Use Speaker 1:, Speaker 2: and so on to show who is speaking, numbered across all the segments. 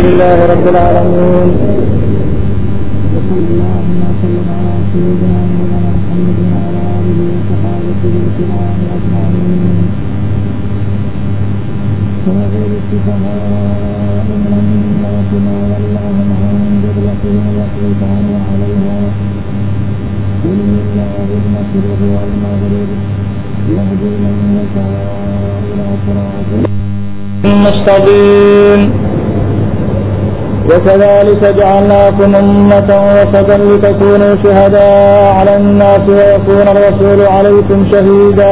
Speaker 1: لله رب العالمين
Speaker 2: وصلى اللهم وسلم على سيدنا مولانا محمد وعلى اله وصحابته الكرام اجمعين وغير السفهاء من الناس ما ولاهم عن قبلتهم التي كانوا عليها قل لله المشرق والمغرب يهدي من يشاء الى صراط
Speaker 1: مستقيم وكذلك جعلناكم أمة وسطا لتكونوا شهداء على الناس ويكون الرسول عليكم شهيدا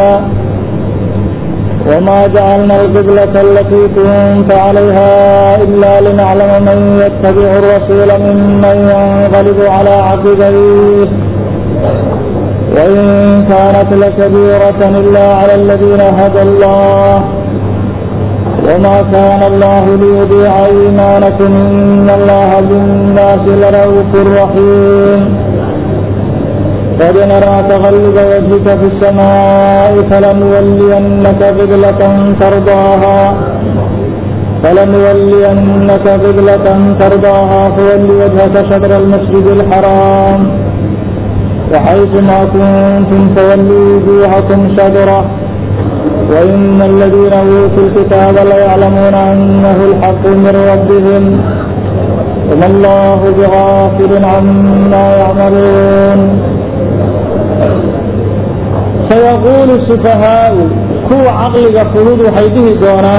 Speaker 1: وما جعلنا القبلة التي كنت عليها إلا لنعلم من يتبع الرسول ممن ينقلب على عقبيه وإن كانت لكبيرة إلا على الذين هدى الله وما كان الله ليضيع إيمانكم إن الله بالناس لرؤوف رحيم قد نرى تغلب وجهك في السماء فلنولينك قبلة ترضاها فلنولينك قبلة ترضاها فول وجهك شطر المسجد الحرام وحيث ما كنتم فولوا وجوهكم شطره وإن الذين أوتوا الكتاب ليعلمون أنه الحق من ربهم وما الله بغافل عما يعملون سيقول السفهاء كو عقلك فلود حيده دونان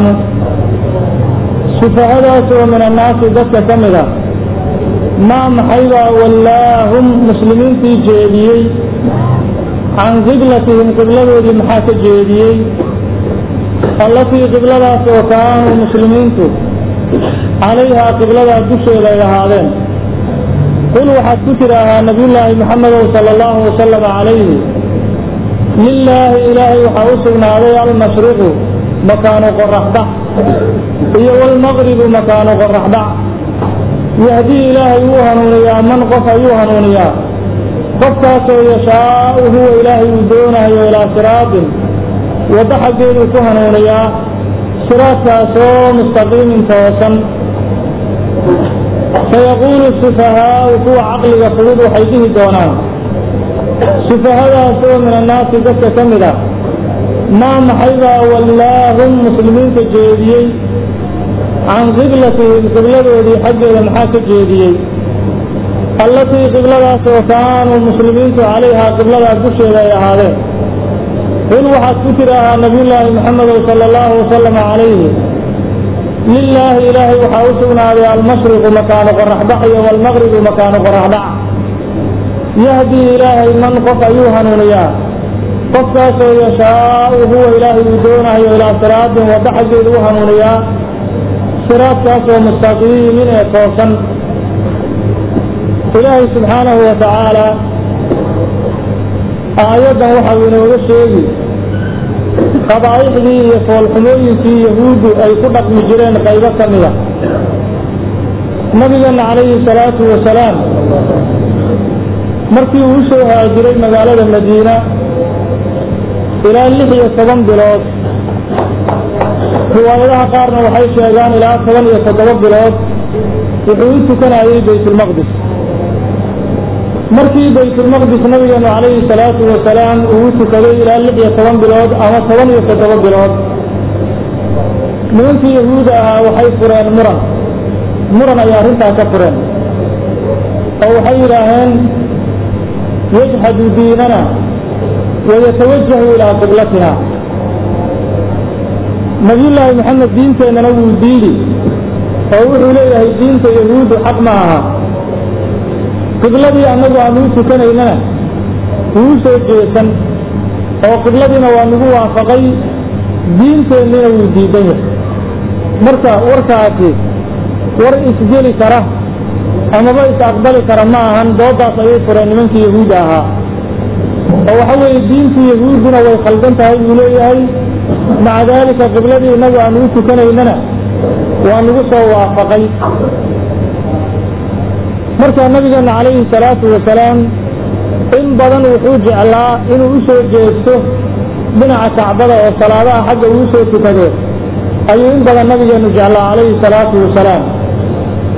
Speaker 1: سفهاء من الناس ذات كمدا ما محيبا ولاهم مسلمين في جيديي عن قبلتهم قبلة محاك جيديي allatii qibladaas oo kaanuu muslimiintu calayhaa qibladaa dusheeda ay ahaadeen qul waxaad ku tidhaahaa nabiyullaahi maxamedow sala allahu wasalam calayhi lilaahi ilaahay waxaa u sugnaaday almashriqu makaanu qoraxdhac iyo walmaqribu makaanu qoraxdhac yahdii ilaahay wuu hanuuniyaa man qof ayuu hanuuniyaa qofkaasoo yashaau huwa ilaahay uu doonayo ilaa siraatin waddo xaggeeduu ku hanuuniyaa siraadkaasoo mustaqiimin toosan sayaquulu sufahaau kuwa caqliga fudud waxay dhihi doonaan sufahadaasoo min annaasi dadka ka mid ah maa maxaybaa wallaahum muslimiinta jeediyey can qiblatihim qibladoodii xaggeeda maxaa ka jeediyey allatii qibladaasoo kaanuu muslimiintu calayhaa qibladaa dusheeda ay ahaadeen qul waxaad ku tidhaahaa nabiyullaahi maxamedow sala allahu wasalam calayhi lilaahi ilaahay waxaa u sugnaaday almashriqu makaanu qoraxdhac iyo walmaqribu makaanu qoraxdhac yahdii ilaahay man qof ayuu hanuuniyaa qofkaasoo yashaau huwa ilaahay uu doonayo ilaa siraatin waddo xaggeedu u hanuuniyaa siraadkaasoo mustaqiimin ee toosan ilaahay subxaanahu wa tacaala aayaddan waxau inooga sheegi qabaa'ixdii iyo foolxumooyinkii yahuuddu ay ku dhaqmi jireen qaybo ka mida nabigeenna calayhi salaatu wasalaam markii uu u soo haajiray magaalada madiina ilaa lix iyo toban bilood riwaayadaha qaarna waxay sheegaan ilaa toban iyo toddoba bilood wuxuu u tukanayay baytulmaqdis markii baytulmaqdis nabigeenu calayhi salaatu wasalaam uu u tukaday ilaa lix iyo toban bilood ama toban iyo toddoba bilood nimankii yahuuda ahaa waxay fureen muran muran ayay arrintaa ka fureen oo waxay yidhaaheen yajxadu diinana wayatawajahu ilaa qiblatina nabiyullaahi maxamed diinteennana wuu diidi oo wuxuu leeyahay diinta yahuuddu xaq ma aha qibladii annagu aanu u tukanaynana wuu u soo jeesan oo qibladiina waa nagu waafaqay diinteenniina wuu diidan yahay marka warkaasi war isgeli kara amaba is aqbali kara ma ahan doodaas ayay fureen nimankii yahuudda ahaa oo waxa weeye diintii yahuudduna way khaldan tahay buu leeyahay maca daalika qibladii innagu aanu u tukanaynana waa nagu soo waafaqay markaa nabigeena calayhi salaatu wasalaam in badan wuxuu jeclaa inuu u soo jeesto dhinaca kacbada oo salaadaha xagga uu soo tukado ayuu in badan nabigeenu jeclaa calayhi salaatu wasalaam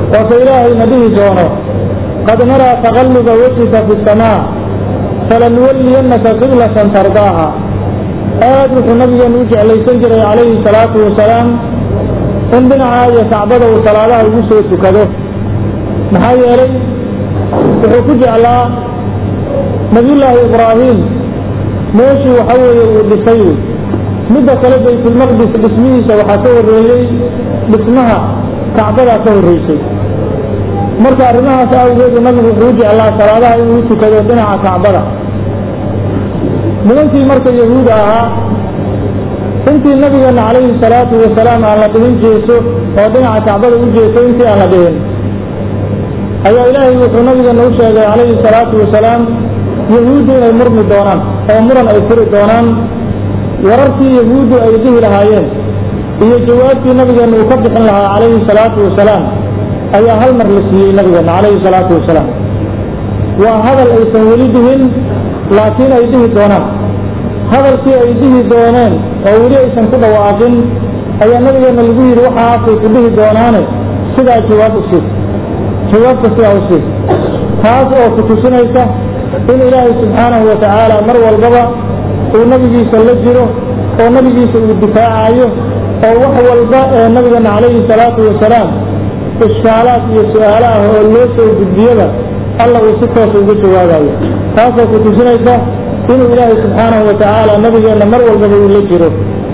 Speaker 1: oo ka ilaahayna dhihi doono qad naraa taqalluba wejhika fi samaa falanuwalliyannaka qiblatan tardaaha aad wuxuu nabigeenu u jeclaysan jiray calayhi salaatu wasalaam in dhinaca iyo kacbada uu salaadaha ugu soo tukado maxaa yeelay wuxuu ku jeclaa nabiyullaahi ibraahim meeshii waxa weeye uu dhisay midda kale baytulmaqdis dhismihiisa waxaa ka horreeyey dhismaha kacbadaa ka horreysay marka arrimahaas awgeedu nabigu wuxuu u jeclaa salaadaha inuu u tukado dhinaca kacbada nimankii marka yahuuda ahaa intii nabigeena calayhi salaatu wasalaam aan la dhihin jeeso oo dhinaca kacbada u jeeso intii aan la dhihin ayaa ilaahay wuxuu nabigeena u sheegay calayhi salaatu wasalaam yahuuddu inay murmi doonaan oo muran ay furi doonaan wararkii yahuuddu ay dhihi lahaayeen iyo jawaabtii nabigeena uu ka bixin lahaa calayhi salaatu wasalaam ayaa hal mar la siiyey nabigeena calayhi salaatu wasalaam waa hadal aysan weli dhihin laakiin ay dhihi doonaan hadalkii ay dhihi dooneen oo weli aysan ku dhawaaqin ayaa nabigeena lagu yidhi waxaasay ku dhihi doonaane sidaa jawaab u siid jawaabka sidaa u siid taas oo ku tusinaysa in ilaahay subxaanahu wa tacaala mar walbaba uu nabigiisa la jiro oo nabigiisa uu difaacayo oo wax walba ee nabigeena calayhi salaatu wasalaam ishkaalaad iyo su-aalo ah oo loo soo gudbiyaba alla uu si toosa uga jawaabayo taasoo ku tusinaysa inuu ilaahay subxaanahu wa tacaala nabigeenna mar walbaba uu la jiro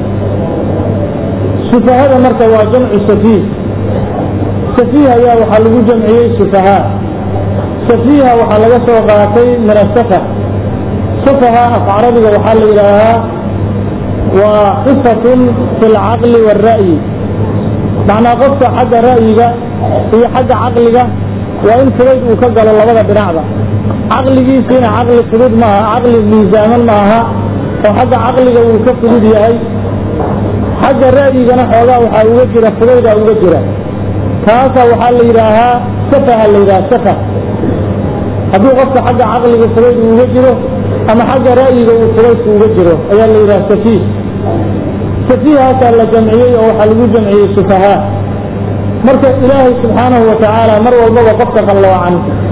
Speaker 1: sufahada marka waa jamcu safiih safiih ayaa waxaa lagu jamciyey sufahaa safiiha waxaa laga soo qaatay min asafa safaha af carabiga waxaa la yidhaahaa waa xifatun fi lcaqli waalra'yi macnaa qofka xagga ra'yiga iyo xagga caqliga waa in fudayd uu ka galo labada dhinacba caqligiisiina caqli fudud maaha caqli miisaaman ma aha oo xagga caqliga uu ka fudud yahay xagga ra'yigana xoogaa waxaa uga jira fudayda uga jira taasa waxaa la yidhaahaa safaha la yidhaha safa haddii qofka xagga caqliga fudayd uu uga jiro ama xagga ra'yiga uu fudaydku uga jiro ayaa la yidhaha safiih safiihaasaa la jamciyey oo waxaa lagu jamciyey sufahaa marka ilaahay subxaanahu wa tacaala mar walbaba qofka qalloocan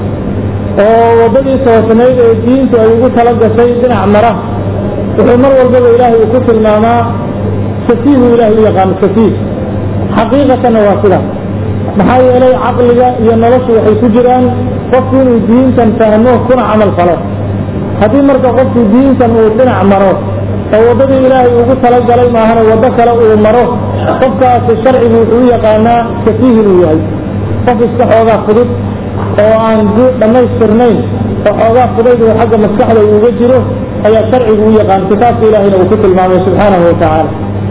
Speaker 1: oo waddadii toosnayd ee diintu ay ugu tala gashay dhinac mara wuxuu mar walbaba ilaahay uu ku tilmaamaa safiihu ilaahay u yaqaano safiih xaqiiqatanna waa sida maxaa yeelay caqliga iyo noloshu waxay ku jiraan qofku inuu diintan fahmo kuna camal falo haddii marka qofku diintan uu dhinac maro oo waddadii ilaahay ugu talagalay maahana waddo kale uu maro qofkaasi sharcigu wuxuu u yaqaanaa safiih inuu yahay qof iska xoogaa fudud oo aan dhammaystirnayn oo xoogaa fudayd oo xagga maskaxda uuga jiro ayaa sharcigu u yaqaan kitaabka ilaahayna uu ku tilmaamay subxaanahu wa tacaala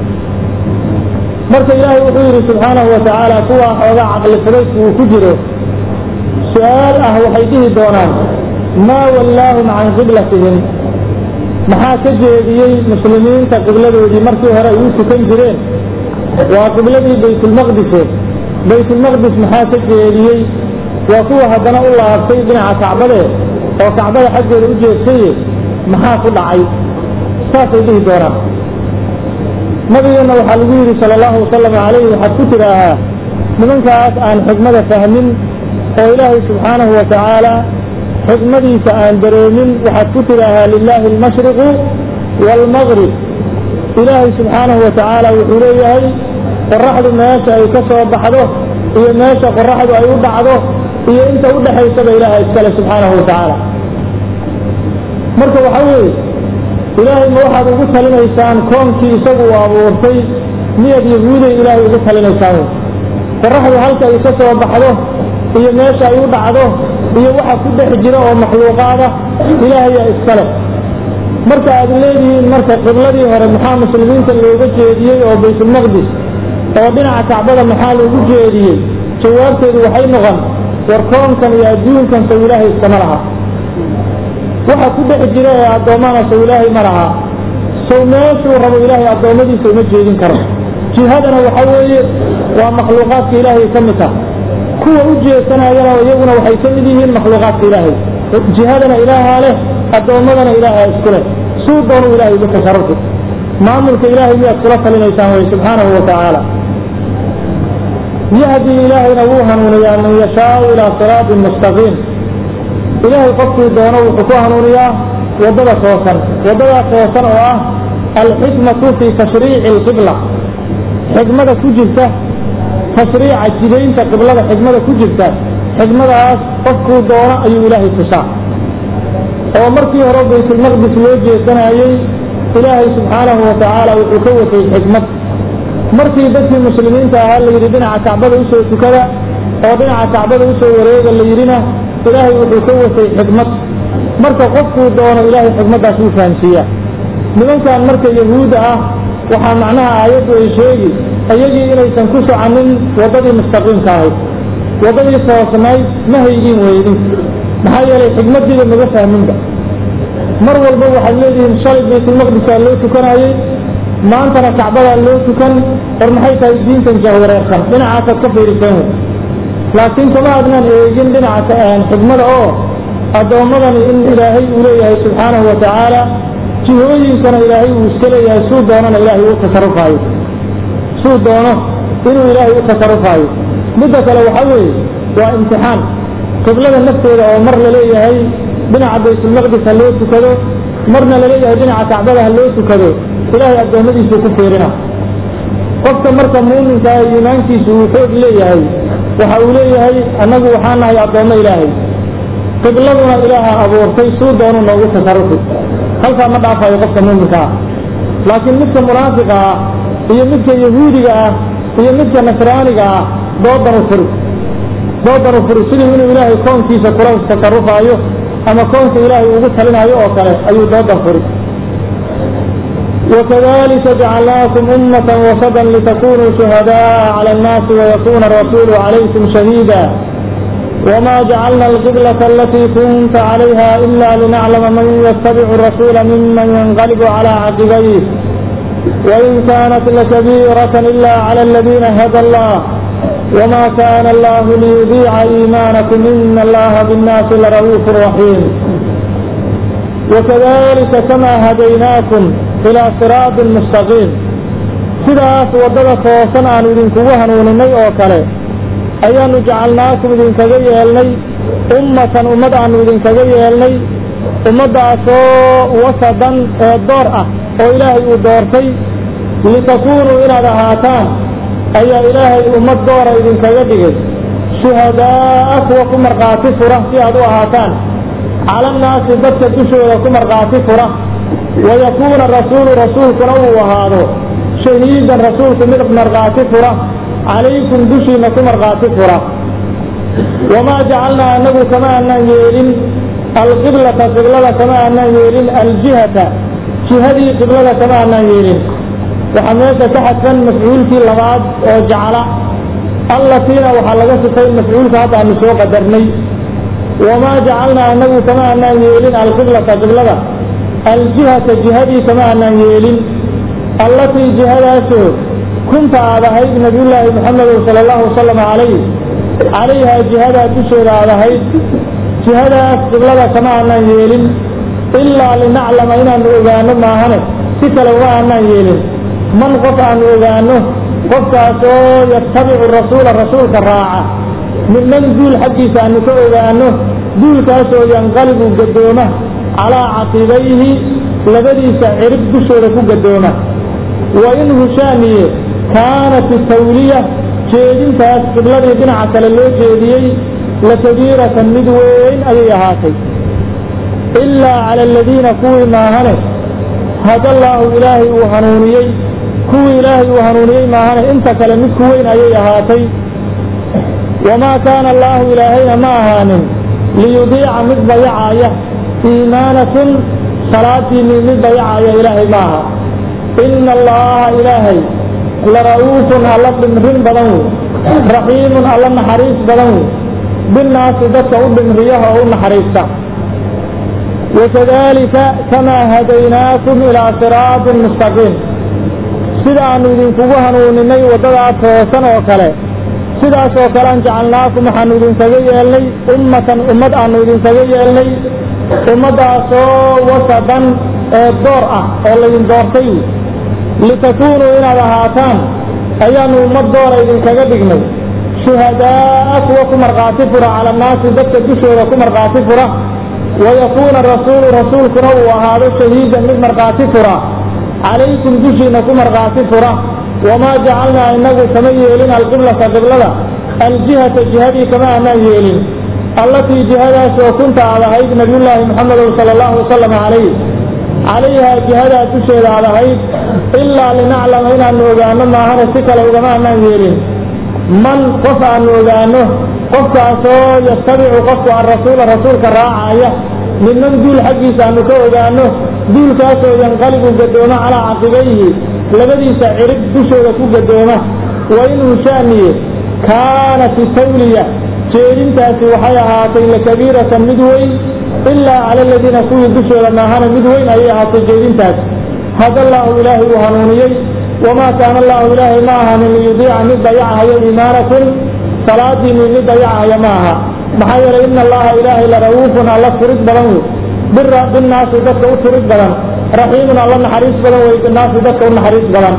Speaker 1: marka ilaahay wuxuu yidhi subxaanahu wa tacaala kuwaa xoogaa caqli fudaydku uu ku jiro su-aal ah waxay dhihi doonaan maa wallaahum can qiblatihim maxaa ka jeediyey muslimiinta qibladoodii markii hore ay u tukan jireen waa qibladii baytulmaqdise baytulmaqdis maxaa ka jeediyey waa kuwa haddana u laabtay dhinaca kacbade oo kacbada xaggeeda u jeedsaye maxaa ku dhacay saasay dhihi doonaan nabigeenna waxaa lagu yidhi sala allahu wasalam calayhi waxaad ku tidhaahaa nimankaas aan xikmada fahmin oo ilaahay subxaanahu wa tacaala xikmadiisa aan dareemin waxaad ku tidhaahaa lilaahi almashriqu waalmaqrib ilaahay subxaanahu wa tacaala wuxuu leeyahay qoraxdu meesha ay ka soo baxdo iyo meesha qoraxdu ay u dhacdo iyo inta u dhexaysaba ilaaha iskale subxaanahu wa tacaala marka waxaa weeye ilaahay ma waxaad ugu talinaysaan koonkii isagu uu abuurtay miyaad yahuuday ilaahay ugu talinaysaan qoraxdu halka ay ka soo baxdo iyo meesha ay u dhacdo iyo waxa ku dhex jira oo makhluuqaada ilaahayaa iskale marka aad leedihiin marka qibladii hore maxaa muslimiinta looga jeediyey oo baytulmaqdis oo dhinaca kacbada maxaa loogu jeediyey jawaabteedu waxay noqon war koonkan iyo adduunkan sow ilaahay iskama laha waxa ku dhex jira ee addoommana sow ilaahay ma laha sow meeshuu rabo ilaahay addoommadiisa uma jeedin karo jihadana waxa weeye waa makhluuqaadka ilaahay ka mid tah kuwa u jeesanayana iyaguna waxay ka mid yihiin makhluuqaadka ilaahay jihadana ilaahaa leh addoommadana ilaahaa isku leh suu doonu ilahay uga tasarrufi maamulka ilaahay miyaad kula talinaysaan way subxaanahu wa tacaala yahdi ilaahayna wuu hanuuniyaa man yashaau ilaa siraatin mustaqiim ilaahay qofkii doono wuxuu ku hanuuniyaa waddada toosan waddadaas toosan oo ah alxikmatu fii tashriici alqibla xikmada ku jirta tashriica jidaynta qiblada xikmada ku jirta xikmadaas qofkuu doono ayuu ilaahay tusaa oo markii hore baytulmaqdis loo jeesanayey ilaahay subxaanahu watacaala wuxuu ka watay xikmad markii dadkii muslimiinta ahaa la yidhi dhinaca kacbada usoo tukada oo dhinaca kacbada usoo wareega la yidhina ilaahay wuxuu ka watay xikmad marka qofkuu doono ilaahay xikmaddaas wuu fahamsiiyaa nimankan marka yahuudda ah waxaa macnaha aayaddu ay sheegi iyagii inaysan ku soconin waddadii mustaqiimka ahayd waddadii toosnayd ma haydin weydin maxaa yeelay xikmaddiiba maga fahminba mar walba waxaad leedihiin shalay baytulmaqdisaa loo tukanayey maantana kacbadaa loo tukan war maxay tahay diintan jahwareersan dhinacaasaad ka fiiriseen wey laakiin kama adnaan eegin dhinaca xikmada oo addoommadani in ilaahay uu leeyahay subxaanahu wa tacaala jihooyinkana ilaahay uu iska leeyahay suu doonana ilaahay u tasarufaayo suu doono inuu ilaahay u tasarufaayo midda kale waxaa weeye waa imtixaan qiblada nafteeda oo mar laleeyahay dhinaca baytulmaqdis ha loo tukado marna laleeyahay dhinaca kacbada ha loo tukado ilaahay addoommadiisuu ku fiirina qofka marka muuminka ah iimaankiisu uu xoog leeyahay waxa uu leeyahay annagu waxaa nahay addoommo ilaahay qibladuna ilaaha abuurtay suu doonu noogu tasarufi halkaa ma dhaafayo qofka muuminka ah laakiin midka munaafiqa ah iyo midka yahuudiga ah iyo midka nasraaniga ah doodan u furi doodan u furi sidii inuu ilaahay koonkiisa kula tasarufaayo ama koonka ilaahay ugu talinaayo oo kale ayuu doodan furi وكذلك جعلناكم أمة وسطا لتكونوا شهداء على الناس ويكون الرسول عليكم شهيدا وما جعلنا القبلة التي كنت عليها إلا لنعلم من يتبع الرسول ممن ينقلب على عقبيه وإن كانت لكبيرة إلا على الذين هدى الله وما كان الله ليضيع إيمانكم إن الله بالناس لرؤوف رحيم وكذلك كما هديناكم إلى صراط مستقيم sidaas waddada toosan aanu idinkugu hanuuninay oo kale ayaanu jacalnaakum idinkaga yeelnay ummatan ummad aanu idinkaga yeelnay ummaddaasoo wasadan ee door ah oo ilaahay uu doortay litakuunuu inaad ahaataan ayaa ilaahay ummad doora idinkaga dhigay shuhadaa'a kuwa ku markhaati fura si aad u ahaataan calannaasi dadka dushooda ku markhaati fura wayakuuna rasuulu rasuulkuna uu ahaado shahiidan rasuulku mid markhaati fura calaykum dushiina ku markhaati fura wamaa jacalnaa anagu kama aanaan yeelin alqiblata qiblada kama aanaan yeelin aljihata jihadii qiblada kama aanaan yeelin waxaa meesha ka xadfan mafcuulkii labaad oo jacla allatiina waxaa laga sifay mafcuulka hadda aanu soo qadarnay wamaa jacalnaa anagu kama aanaan yeelin alqiblata qiblada aljihata jihadii kama aanaan yeelin allatii jihadaasoo kunta aad ahayd nabiyullaahi maxamedow sala allahu wasalam calayh calayhaa jihadaa dusheeda aad ahayd jihadaas qiblada kama aanaan yeelin ilaa linaclama inaanu ogaano maahane si kale uma aanaan yeelin man qof aanu ogaano qofkaasoo yatabicu rasuula rasuulka raaca midman duul xaggiisa aanu ka ogaano duulkaasoo yanqalibu gadooma calaa caqibayhi labadiisa cirib dushooda ku gadooma wa in hushaamiye kaanat tawliya jeedintaas qibladii dhinaca kale loo jeediyey lakabiiratan mid weyn ayay ahaatay ilaa cala aladiina kuwii maahane hadallaahu ilaahay uu hanuuniyey kuwii ilaahay uu hanuuniyey maahane inta kale mid ku weyn ayay ahaatay wamaa kaana allaahu ilaahayna ma ahaanin liyudiica mid dayacaya iimaanakum salaadiinii mid dayacaya ilaahay ma aha ina allaha ilaahay lara'uufun alla dhimrin badan wey raxiimun alla naxariis badan wey binnaasi dadka u dhimriyaha oo u naxariista wakadalika kamaa hadaynaakum ilaa siraatin mustaqiim sida aanu idinkugu hanuuninay waddadaa toosan oo kale sidaas oo kale an jacalnaakum waxaanu idinkaga yeelnay ummatan ummad aanu idinkaga yeelnay ummaddaasoo wasadan ee door ah oo laydin doortay litakuunuu inaad ahaataan ayaanu ummad doora idinkaga dhignay shuhadaa'a kuwa ku markhaati fura cala annaasi dadka dushooda ku markhaati fura wayakuuna rasuulu rasuulkuna uu ahaado shahiidan mid markhaati fura calaykum dushiina ku markhaati fura wamaa jacalnaa inagu kama yeelin alqiblata qiblada aljihata jihadii kama aanaan yeelin allatii jihadaas oo kunta aad ahayd nabiyullaahi muxamedow sala allahu wasalam calayh calayhaa jihadaa dusheeda aad ahayd ilaa linaclama inaanu ogaano maahana si kale ugama aanaan yeelin man qof aanu ogaano qofkaasoo yattabicu qofku arasuula rasuulka raacaya midman duul xaggiisa aanu ka ogaano duulkaasoo yanqalibu gadooma calaa caqibayhi labadiisa cirib dushooda ku gadooma wa inuu sha'niye kaanat tawliya jeedintaasi waxay ahaatay lakabiiratan mid weyn ilaa cala aladiina kuwii dushooda maahana mid weyn ayay ahaatay jeedintaas hada allaahu ilaahay uu hanuuniyey wamaa kaana allaahu ilaahay ma ahanin liyudiica mid dayacahayo iimaanakum salaadiinii mid dayacahaya ma aha maxaa yeelay ina allaha ilaahay la ra'uufun alla turid badan wey bira binnaasi dadka u turid badan raxiimun alla naxariis badan wey binnaasi dadka u naxariis badan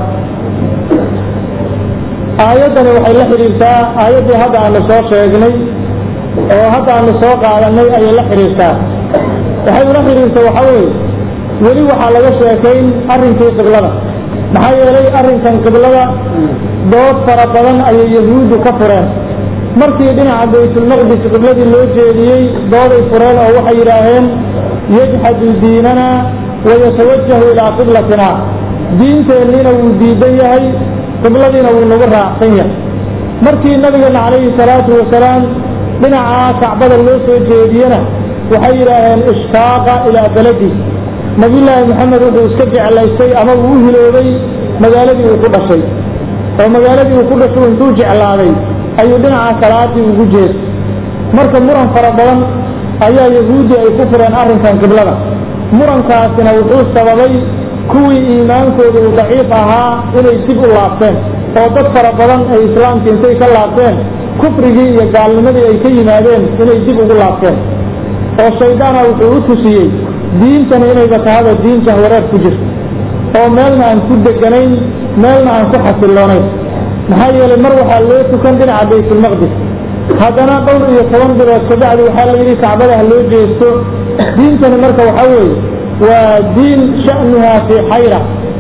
Speaker 1: aayaddani waxay la xidhiirtaa aayaddii hadda aanu soo sheegnay oo hadda aanu soo qaadanay ayay la xidhiirtaa waxay ula xidhiirta waxa weeye weli waxaa laga sheekayn arrinkii qiblada maxaa yeelay arrinkan qiblada dood fara badan ayay yahuuddu ka fureen markii dhinaca baytulmaqdis qibladii loo jeediyey dooday fureen oo waxay yidhaaheen yajxadu diinana wayatawajahu ilaa qiblatina diinteenniina wuu diidan yahay qibladiina wuu nagu raacsan yahay markii nabigeena calayhi salaatu wasalaam dhinacaa kacbada loo soo jeediyena waxay yidhaaheen ishtaaqa ilaa beledi nabiyullaahi maxamed wuxuu iska jeclaystay ama uu u hiloobay magaaladii uu ku dhashay oo magaaladii uu ku dhashay intuu jeclaaday ayuu dhinaca salaadii ugu jeestay marka muran fara badan ayaa yahuuddi ay ku fureen arrinkan qiblada murankaasina wuxuu sababay kuwii iimaankooda uu daciif ahaa inay dib u laabteen oo dad fara badan ay islaamka intay ka laabteen kufrigii iyo gaalnimadii ay ka yimaadeen inay dib ugu laabteen oo shaydaana wuxuu u tusiyey diintani inayba tahaba diin jahwareer ku jirto oo meelna aan ku deganayn meelna aan ku xasiloonayn maxaa yeelay mar waxaa loo tukan dhinaca baytulmaqdis haddana dhowr iyo toban bilood kabacdi waxaa la yidhi kacbada ha loo jeesto diintani marka waxaa weeye waa diin sha'nuhaa fii xayra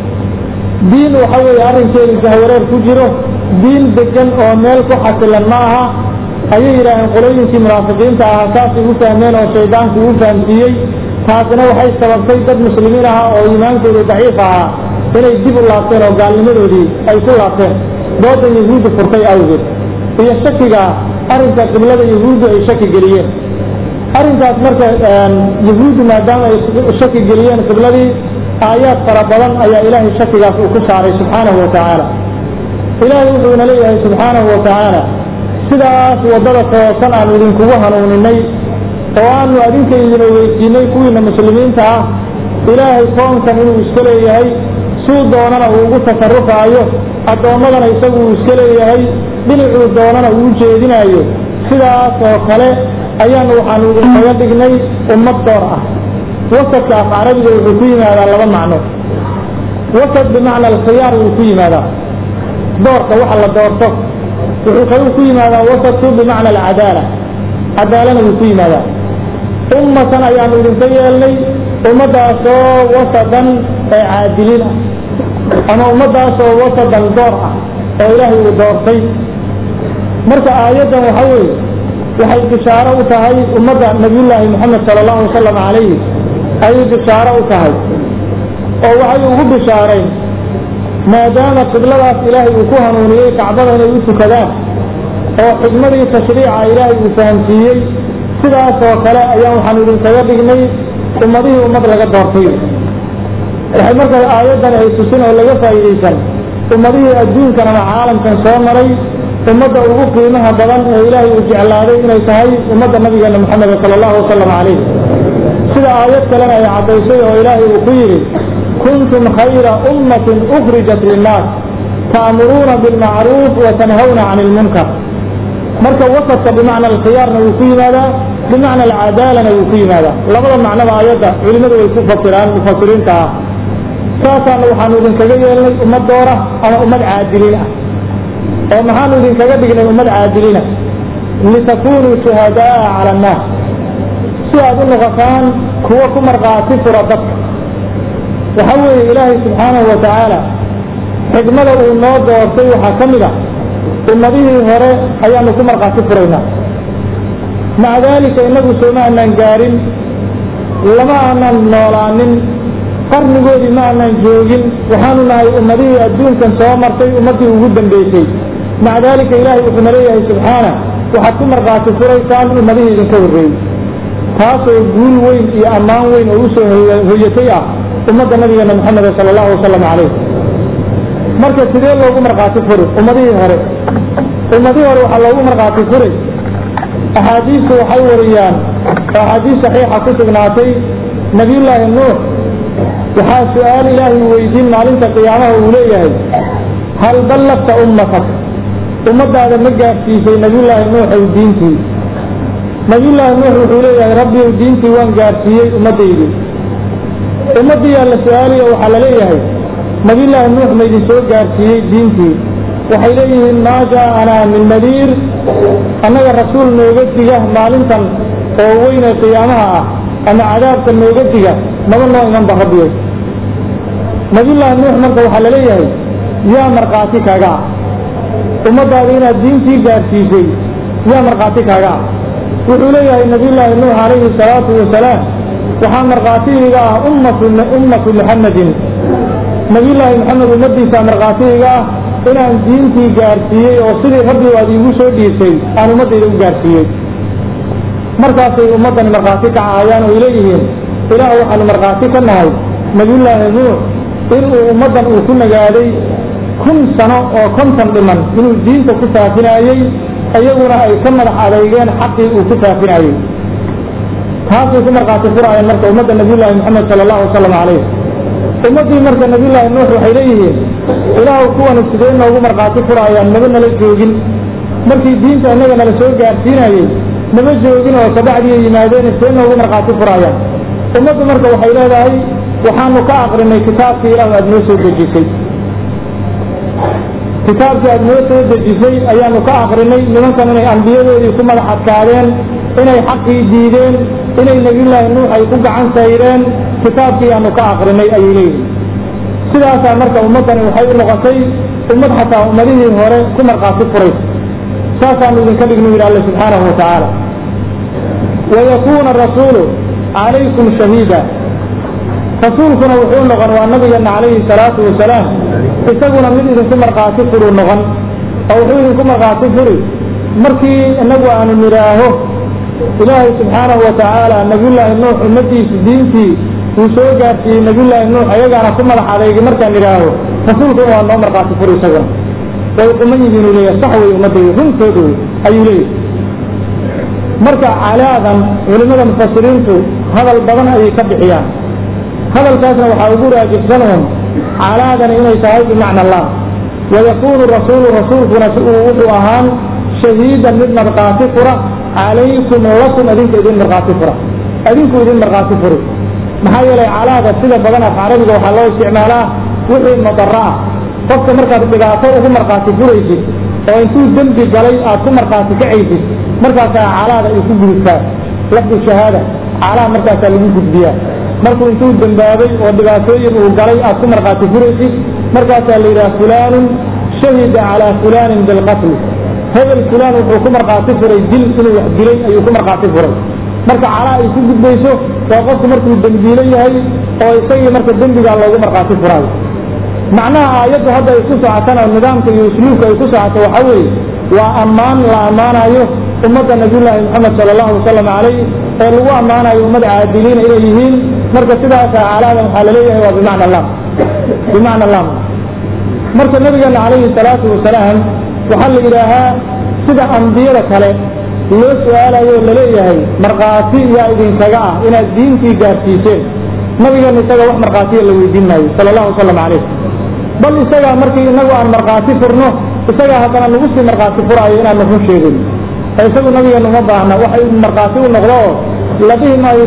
Speaker 1: diin waxa weeye arrinkeedu jahwareer ku jiro diin degan oo meel ku xasilan ma aha ayay yidhaaheen qolooyinkii munaafiqiinta ahaa saasay u fahmeen oo shaydaanku uu fahamsiiyey taasina waxay sababtay dad muslimiin ahaa oo iimaankoodu daciif ahaa inay dib u laabteen oo gaalnimadoodii ay ku laabteen doodan yahuuddu furtay awgeed iyo shakiga arrinka qiblada yahuuddu ay shaki geliyeen arrinkaas marka yahuuddu maadaama ay shaki geliyeen qibladii aayaad fara badan ayaa ilaahay shakigaas uu ku saaray subxaanahu wa tacaala ilaahay wuxuuna leeyahay subxaanahu wa tacaala sidaas waddada toosan aan idinkugu hanuuninay oo aanu adinka idin ogeysiinay kuwiina muslimiinta ah ilaahay koonkan inuu iska leeyahay suu doonana uu ugu tasarufaayo addoommadana isagu uu iska leeyahay dhinacuu doonana uu jeedinaayo sidaas oo kale ayaanu waxaanu idinkaga dhignay ummad door ah wasadka af carabiga wuxuu ku yimaadaa laba macno wasad bimacna alkhiyaar wuu ku yimaadaa doorka waxa la doorto wuxuu kaluu ku yimaadaa wasadku bimacna alcadaala cadaalana wuu ku yimaadaa ummatan ayaanu idinka yeelnay ummaddaasoo wasadan ee caadiliin ah ama ummaddaasoo wasadan door ah oo ilaahay uu doortay marka aayaddan waxa weeye waxay bishaaro u tahay ummadda nabiyullaahi moxamed sala allahu wasalam calayhi ayay bishaaro u tahay oo waxay ugu bishaareen maadaama qibladaas ilaahay uu ku hanuuniyey kacbada inay u tukadaan oo xikmadii tashriica ilaahay uu fahamsiiyey sidaas oo kale ayaan waxaan idinkaga dhignay ummadihii ummad laga doortay waxay marka aayaddan ay tusin oo laga faa'iidaysan ummadihii adduunkan ama caalamkan soo maray ummadda ugu qiimaha badan ee ilaahay uu jeclaaday inay tahay ummadda nabigeena moxameda sala allahu wasalam calayh sida aayad kalena ay caddaysay oo ilaahay uu ku yidhi kuntum khayra ummatin ukhrijat linnaas ta'muruuna bilmacruuf wa tanhawna cani ilmunkar marka wasadka bimacna alkhiyaarna wuu ku yimaadaa bimacna alcadaalana wuu ku yimaadaa labada macnaba aayadda culimmadu way ku fasiraan mufasiriinta ah saasaana waxaanu idinkaga yeelnay ummad doora ama ummad caadiliin ah oo maxaanu idinkaga dhignay ummad caadilina litakunuu shuhadaa cala annaas si aad u noqotaan kuwo ku markhaati fura dadka waxa weeye ilaahay subxaanahu wa tacaala xikmada uu noo doortay waxaa ka mid a ummadihii hore ayaanu ku markhaati furaynaa maca daalika innagu sooma aanaan gaarin lama aanan noolaanin qarnigoodii ma aanan joogin waxaanu nahay ummadihii adduunkan soo martay ummaddii ugu dambaysay maca daalika ilaahay wuxuuna leeyahay subxaana waxaad ku markhaati furaysaan ummadihii idinka horreeyey taasoo guul weyn iyo ammaan weyn oo usoo hoyatay ah ummadda nabigeena maxameda sala allahu wasalam calayh marka sidee loogu markhaati furi ummadihii hore ummadihii hore waxaa loogu markhaati furay axaadiistu waxay wariyaan oo axaadiis saxiixa ku sugnaatay nabiyullaahi nuux waxaa su-aal ilaahay weydiin maalinta qiyaamaha uu leeyahay hal ballagta ummatak ummadaada ma gaadhsiisay nabiyullaahi nuuxow diintii nabiyullaahi nuux wuxuu leeyahay rabbiyow diintii waan gaadhsiiyey ummaddaydii ummaddiyaa la su-aalayo waxaa la leeyahay nabiyullaahi nuux maydin soo gaadhsiiyey diintii waxay leeyihiin maa jaa'anaa min nadiir annaga rasuul nooga diga maalintan oo weyn ee qiyaamaha ah ama cadaabka nooga diga maba noo iman ba rabbiyo nabiyullaahi nuux marka waxaa la leeyahay yaa markhaati kaaga ah ummadaada inaad diintii gaadhsiisay yaa markhaati kaaga ah wuxuu leeyahay nabiyullaahi nuux calayhi salaatu wasalaam waxaa markhaatigiga ah ummatu ummatu muxamedin nabiyullaahi maxamed ummadiisa markhaatigiga ah inaan diintii gaadhsiiyey oo sidii rabbi aad iigu soo dhiisay aan ummaddayda u gaadhsiiyey markaasay ummaddani markhaati ka cahayaan oo leeyihiin ilaah waxaanu markhaati ka nahay nabiyullaahi nuux inuu ummaddan uu ku nagaaday kun sano oo konton dhiman inuu diinta ku faafinaayey iyaguna ay ka madax adeygeen xaqii uu ku faafinaayey taasay ku markhaati furaayeen marka ummadda nabiyullaahi maxamed sala allahu wasalam calayh ummaddii marka nabiyullaahi nuux waxay leeyihiin ilaahu kuwani sidee noogu markhaati furaayaan maba nala joogin markii diinta innaga nala soo gaadhsiinayey nama joogin oo kabacdiiay yimaadeen sidee noogu markhaati furaayaan ummaddu marka waxay leedahay waxaanu ka aqrinay kitaabkii ilaahu aad noo soo dejisay kitaabkii aad noo soo dejisay ayaanu ka aqrinay nimankan inay ambiyadoodii ku madax adkaadeen inay xaqii diideen inay nebiyullaahi nuux ay ku gacan sayreen kitaabkii aanu ka aqrinay ayay leeyihin sidaasaa marka ummaddani waxay u noqotay ummad xataa ummadihii hore ku markhaati furaysa saasaanu idinka dhignu yidhi alle subxaanahu wa tacaala wayakuuna rasuulu calaykum shahiida rasuulkuna wuxuu noqon waa nabigeena calayhi salaatu wasalaam isaguna mid idinku markhaati furuu noqon oo wuxuu idinku markhaati furi markii inagu aanu nidhaaho ilaahay subxaanahu wa tacaala nabiyullaahi nuux ummadiisu diintii uu soo gaadhsiiyey nabiyullaahi nuux ayagaana ku madax adaygi markaan idhaaho rasuulkuna waa noo markhaati furi isaguna way quman yihiin uu leeyahay sax wey ummadayda runtooda wey ayuu leeyahay marka calaadan culimmada mufasiriintu hadal badan ayay ka bixiyaan hadalkaasna waxaa ugu raajixsanun calaadani inay tahay bimacna allah wayakuunu rasuulu rasuulkuna si uu wuxuu ahaan shahiidan mid markhaati fura calaykum lakum adinka idin markhaati fura adinku idin markhaati furi maxaa yeelay calaada sida badan af carabiga waxaa loo isticmaalaa wixii madaro ah qofka markaad dhibaato ugu markhaati furaysid oo intuu dembi galay aad ku markhaati kacaysid markaasaa calaada ay ku gudubtaa lafdu shahaada calaa markaasaa lagu gudbiyaa markuu intuu dembaabay oo dhibaatooyin uu galay aad ku markhaati furaysid markaasaa la yidhaha fulaanun shahida calaa fulaanin bilqatli hebel fulaan wuxuu ku markhaati furay dil inuu wax dilay ayuu ku markhaati furay marka calaa ay ku gudbayso waa qofku markuu dembiilo yahay oo isagii marka dembigaa loogu markhaati furaayo macnaha aayaddu hadda ay ku socotana nidaamka iyo usluubka ay ku socoto waxa weeye waa ammaan la ammaanayo ummadda nabiyullaahi moxamed sala allahu wasalam calayh ee lagu ammaanayo ummad caadiliina inay yihiin marka sidaasaa calaadan waxaa laleeyahay waa bimacna lam bimacna lam marka nabigeena calayhi salaatu wasalaam waxaa la yidhaahaa sida ambiyada kale loo su-aalayo laleeyahay markhaati yaa idinkaga ah inaad diintii gaadhsiiseen nabigeena isaga wax markhaatiya la weydiin maayo sala allahu wasalam calayh bal isagaa markii inagu aan markhaati furno isagaa haddana nagu sii markhaati furaayo inaanu run sheegin ee isagu nabigeena uma baahna waxay markhaati u noqdo oo la dhihi maayo isaga la kaalay wax kuu markhaati kaca inaad ummaddaadii gaadhsiisay diintii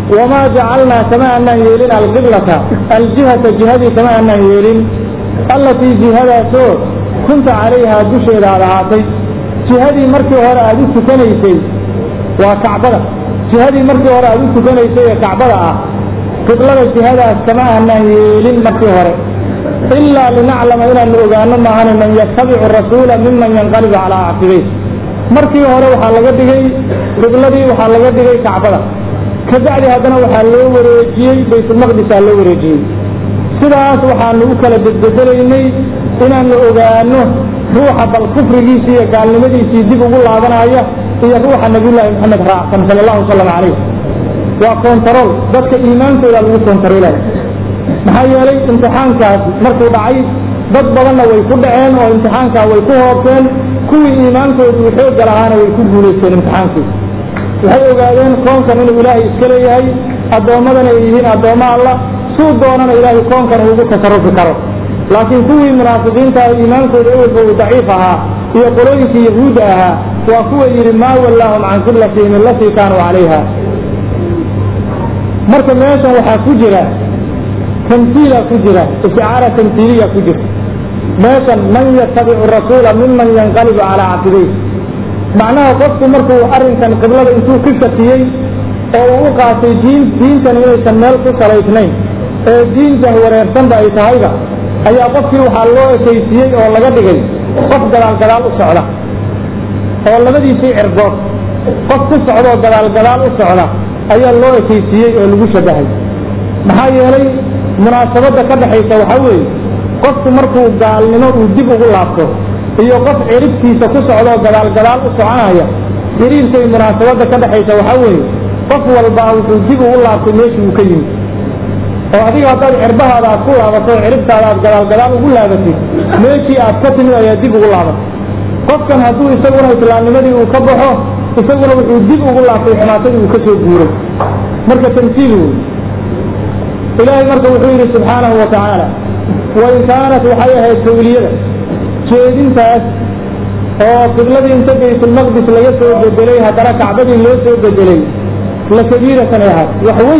Speaker 1: wamaa jacalnaa kama anaan yeelin alqiblata aljihata jihadii kama anaan yeelin allatii jihadaasoo kunta calayhaa dusheeda aad ahaatay jihadii markii hore aad u tukanaysay waa kacbada jihadii markii hore aad u tukanaysay ee kacbada ah qiblada jihadaas kama aanaan yeelin markii hore ilaa linaclama inaanu ogaano maahane man yattabicu rasuula miman yanqalibu calaa acqibay markii hore waxaa laga dhigay qibladii waxaa laga dhigay kacbada kabacdi haddana waxaa loo wareejiyey baytulmaqdisaa loo wareejiyey sidaas waxaanu u kala bedbedelaynay inaanu ogaano ruuxa bal kufrigiisii iyo gaalnimadiisii dib ugu laabanaya iyo ruuxa nabiyullaahi maxamed raacsan sala allahu wasalam calayh waa kontarool dadka iimaankooda lagu kontaroolaya maxaa yeelay imtixaankaas markuu dhacay dad badanna way ku dhaceen oo imtixaankaa way ku hoobteen kuwii iimaankoodu uu xoogga lahaana way ku guulaysteen imtixaankii waxay ogaadeen koonkan inuu ilaahay iska leeyahay addoommadana ay yihiin addoommo alla suu doonana ilaahay koonkan uugu tasarufi karo laakiin kuwii munaafiqiinta ah iimaankooda ewelba uu daciif ahaa iyo qolooyinkii yahuudda ahaa waa kuwa yidhi maa wallaahum can qiblatihim allatii kaanuu calayha marka meeshan waxaa ku jira tamtiila ku jira isticaara tamtiiliya ku jirta meeshan man yatabicu rasuula miman yanqalibu calaa caqibayh macnaha qofku markuu arrinkan qiblada intuu ka shakiyey oo uu u qaatay diin diintan inaysan meel ku salaysnayn ee diintan wareersanba ay tahayba ayaa qofkii waxaa loo ekaysiiyey oo laga dhigay qof gadaal gadaal u socda oo labadiisii cirgood qof ku socdaoo gadaal gadaal u socda ayaa loo ekaysiiyey oo lagu shabahay maxaa yeelay munaasabadda ka dhexaysa waxaa weeye qofku markuu gaalnimo uu dib ugu laabto iyo qof ciribtiisa ku socdaoo gadaal gadaal u soconaya xiriirkay munaasabadda ka dhexaysa waxaa weeye qof walbaa wuxuu dib ugu laabtay meeshii uu ka yimid oo adiga haddaad cirbahaada aad ku laabato oo ciribtaada aad gadaal gadaal ugu laabatid meeshii aad ka timid ayaa dib ugu laabatay qofkan hadduu isaguna islaamnimadii uu ka baxo isaguna wuxuu dib ugu laabtay xumaatadii uu ka soo guuray marka tamsiil wey ilaahay marka wuxuu yidhi subxaanahu wa tacaala wain kaanat waxay ahayd tawliyada jeedintaas oo qibladii inta baytulmaqdis laga soo bedelay haddana kacbadii loo soo bedelay la kabiiratan ay ahaat wax weyn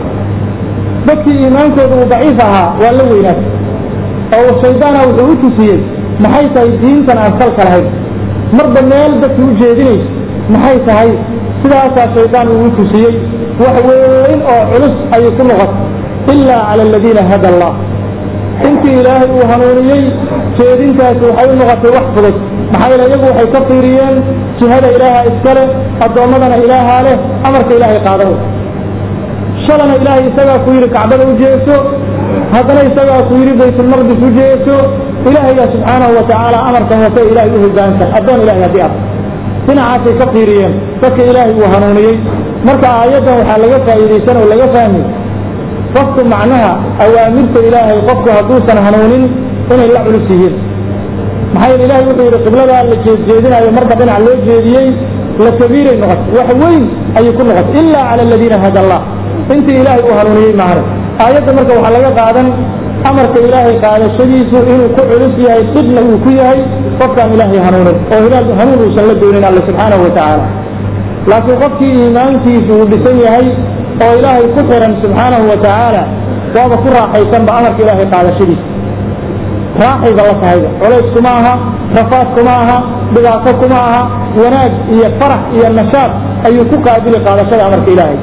Speaker 1: dadkii iimaankooda uu daciif ahaa waa la weynaatay oo shaydaana wuxuu u tusiyey maxay tahay diintan aan salka lahayn marba meel dadkii u jeedinayso maxay tahay sidaasaa shaydaan uu u tusiyey wax weyn oo culus ayay ku noqotay ilaa cala aladiina hada allah intii ilaahay uu hanuuniyey jeedintaasi waxay u noqotay wax fudud maxaa yeele iyagu waxay ka fiiriyeen jihada ilaaha iskale addoommadana ilaahaa leh amarka ilaahay qaadana shalana ilaahay isagaa ku yidhi kacbada u jeeso haddana isagaa ku yidhi baytulmaqdis u jeeso ilaahayga subxaanahu wa tacaala amarkan wase ilaahay u hogaansan addoon ilahay haddii ah dhinacaasay ka fiiriyeen dadka ilaahay uu hanuuniyey marka aayaddan waxaa laga faa'iidaysan oo laga fahmi qofku macnaha awaamirta ilaahay qofku hadduusan hanuunin inay la culus yihiin maxaa yeele ilahay wuxuu yidhi qibladaa la jeedjeedinayo marba dhinac loo jeediyey la kabiiray noqotay wax weyn ayay ku noqotay ilaa cala aladiina hada allah intii ilaahay uu hanuuniyey maahane aayadda marka waxaa laga qaadan amarka ilaahay qaadashadiisu inuu ku culus yahay dhibna uu ku yahay qofkaan ilaahay hanuunin oo hilaal hanuun uusan la doonin alle subxaanahu wa tacaala laakiin qofkii iimaankiisu uu dhisan yahay oo ilaahay ku xiran subxaanahu wa tacaala waaba ku raaxaysanba amarka ilaahay qaadashadiisa raaxayba la tahayba culays kuma aha rafaad kuma aha dhibaato kuma aha wanaag iyo farax iyo nashaad ayuu ku qaabili qaadashada amarka ilaahay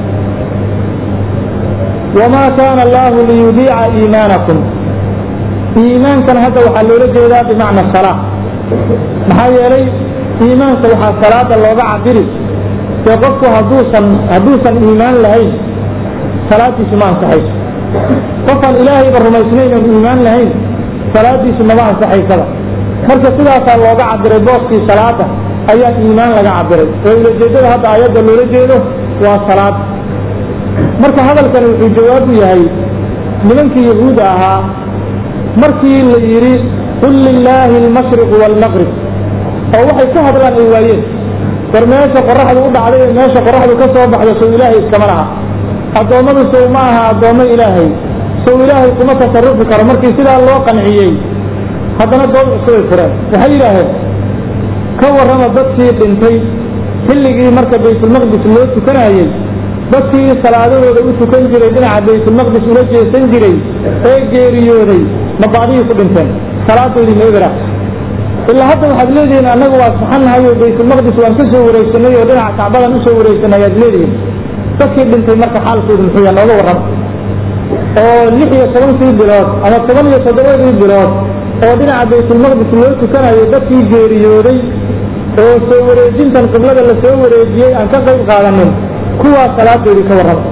Speaker 1: wamaa kaana allahu liyudiica iimaanakum iimaankan hadda waxaa loola jeedaa bimacna salaa maxaa yeelay iimaanka waxaa salaada looga cabiri dee qofku hadduusan hadduusan iimaan lahayn salaadiisu ma ansaxayso qofaan ilaahayba rumaysnayn oon iimaan lahayn salaadiisu mama ansaxaysaba marka sidaasaa looga cabiray booskii salaada ayaa iimaan laga cabiray oo ulajeedada hadda aayadda loola jeedo waa salaad marka hadalkani wuxuu jawaab u yahay nimankii yahuudda ahaa markii la yidhi qul lilaahi almashriqu waalmaqrib oo waxay ka hadlaan ay waayeen war meesha qoraxdu u dhacday ee meesha qoraxdu ka soo baxdo sow ilaahay iskama laha addoommadu sow ma aha addoommo ilaahay sow ilaahay kuma tasarufi karo markii sidaa loo qanciyey haddana dood cusubay fureen waxay yidhaaheen ka warrama dadkii dhintay xilligii marka baytulmaqdis loo tukanayey dadkii salaadahooda u tukan jiray dhinaca baytulmaqdis ula jeesan jiray ee geeriyooday ma baadihii ku dhinteen salaadoodii ma ebera ilaa hadda waxaad leedihiin annagu waa saxannahay oo baytulmaqdis waan ka soo wareegsanay oo dhinaca kacbadan usoo wareegsanay ayaad leedihiin dadkii dhintay marka xaalkoodu muxuu yaha nooga warrama oo lix iyo tobankii bilood ama toban iyo toddobadii bilood oo dhinaca baytulmaqdis loo tukanayo dadkii geeriyooday oo soo wareejintan qiblada la soo wareejiyey aan ka qayb qaadanin kuwaas salaadoodii ka warrama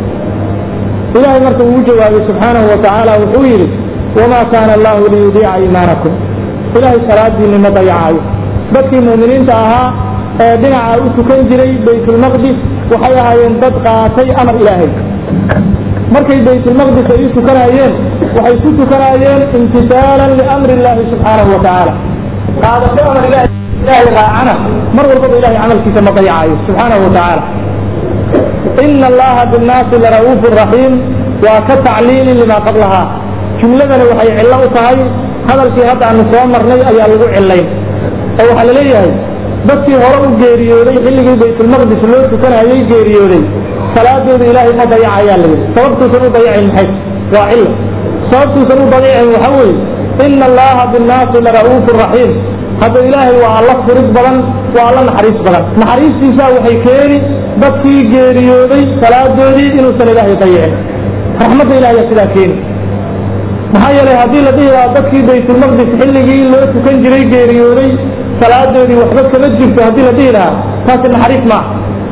Speaker 1: ilaahay marka uu jawaabay subxaanahu wa tacaala wuxuu yidhi wamaa kaana allahu liyudiica iimaanakum ilaahay salaadiinni ma dayacaayo dadkii mu'miniinta ahaa ee dhinaca u tukan jiray baytulmaqdis waxay ahaayeen dad qaatay amar ilaahay markay baytulmaqdis ay u tukanayeen waxay ku tukanaayeen imtisaalan liamri illaahi subxaanahu wa tacaala qaadasho amar ilahay ilaahay raacana mar walbaba ilahay camalkiisa ma dayacaayo subxaanahu wa tacaala ina allaha binnaasi lara'uufu raxiim waa ka tacliilin limaa qablahaa jumladani waxay cillo u tahay hadalkii hadda aanu soo marnay ayaa lagu cillayn oo waxaa la leeyahay dadkii hore u geeriyooday xilligii baytulmaqdis loo tukanayay geeriyooday salaadooda ilaahay ma dayacayaa la yidhi sababtuusan u dayacin maxay waa cillo sababtuusan u dayacin waxa weeye ina allaha binnaasi lara'uufu raxiim hadda ilaahay waa alla furid badan waa alla naxariis badan naxariistiisa waxay keeni dadkii geeriyooday salaadoodii inuusan ilaahay dayicin raxmadda ilahay sidaa keeni maxaa yeelay haddii la dhihi lahaa dadkii baytulmaqdis xilligii loo tukan jiray geeriyooday salaadoodii waxba kama jirto haddii la dhihi lahaa taasi naxariis maaha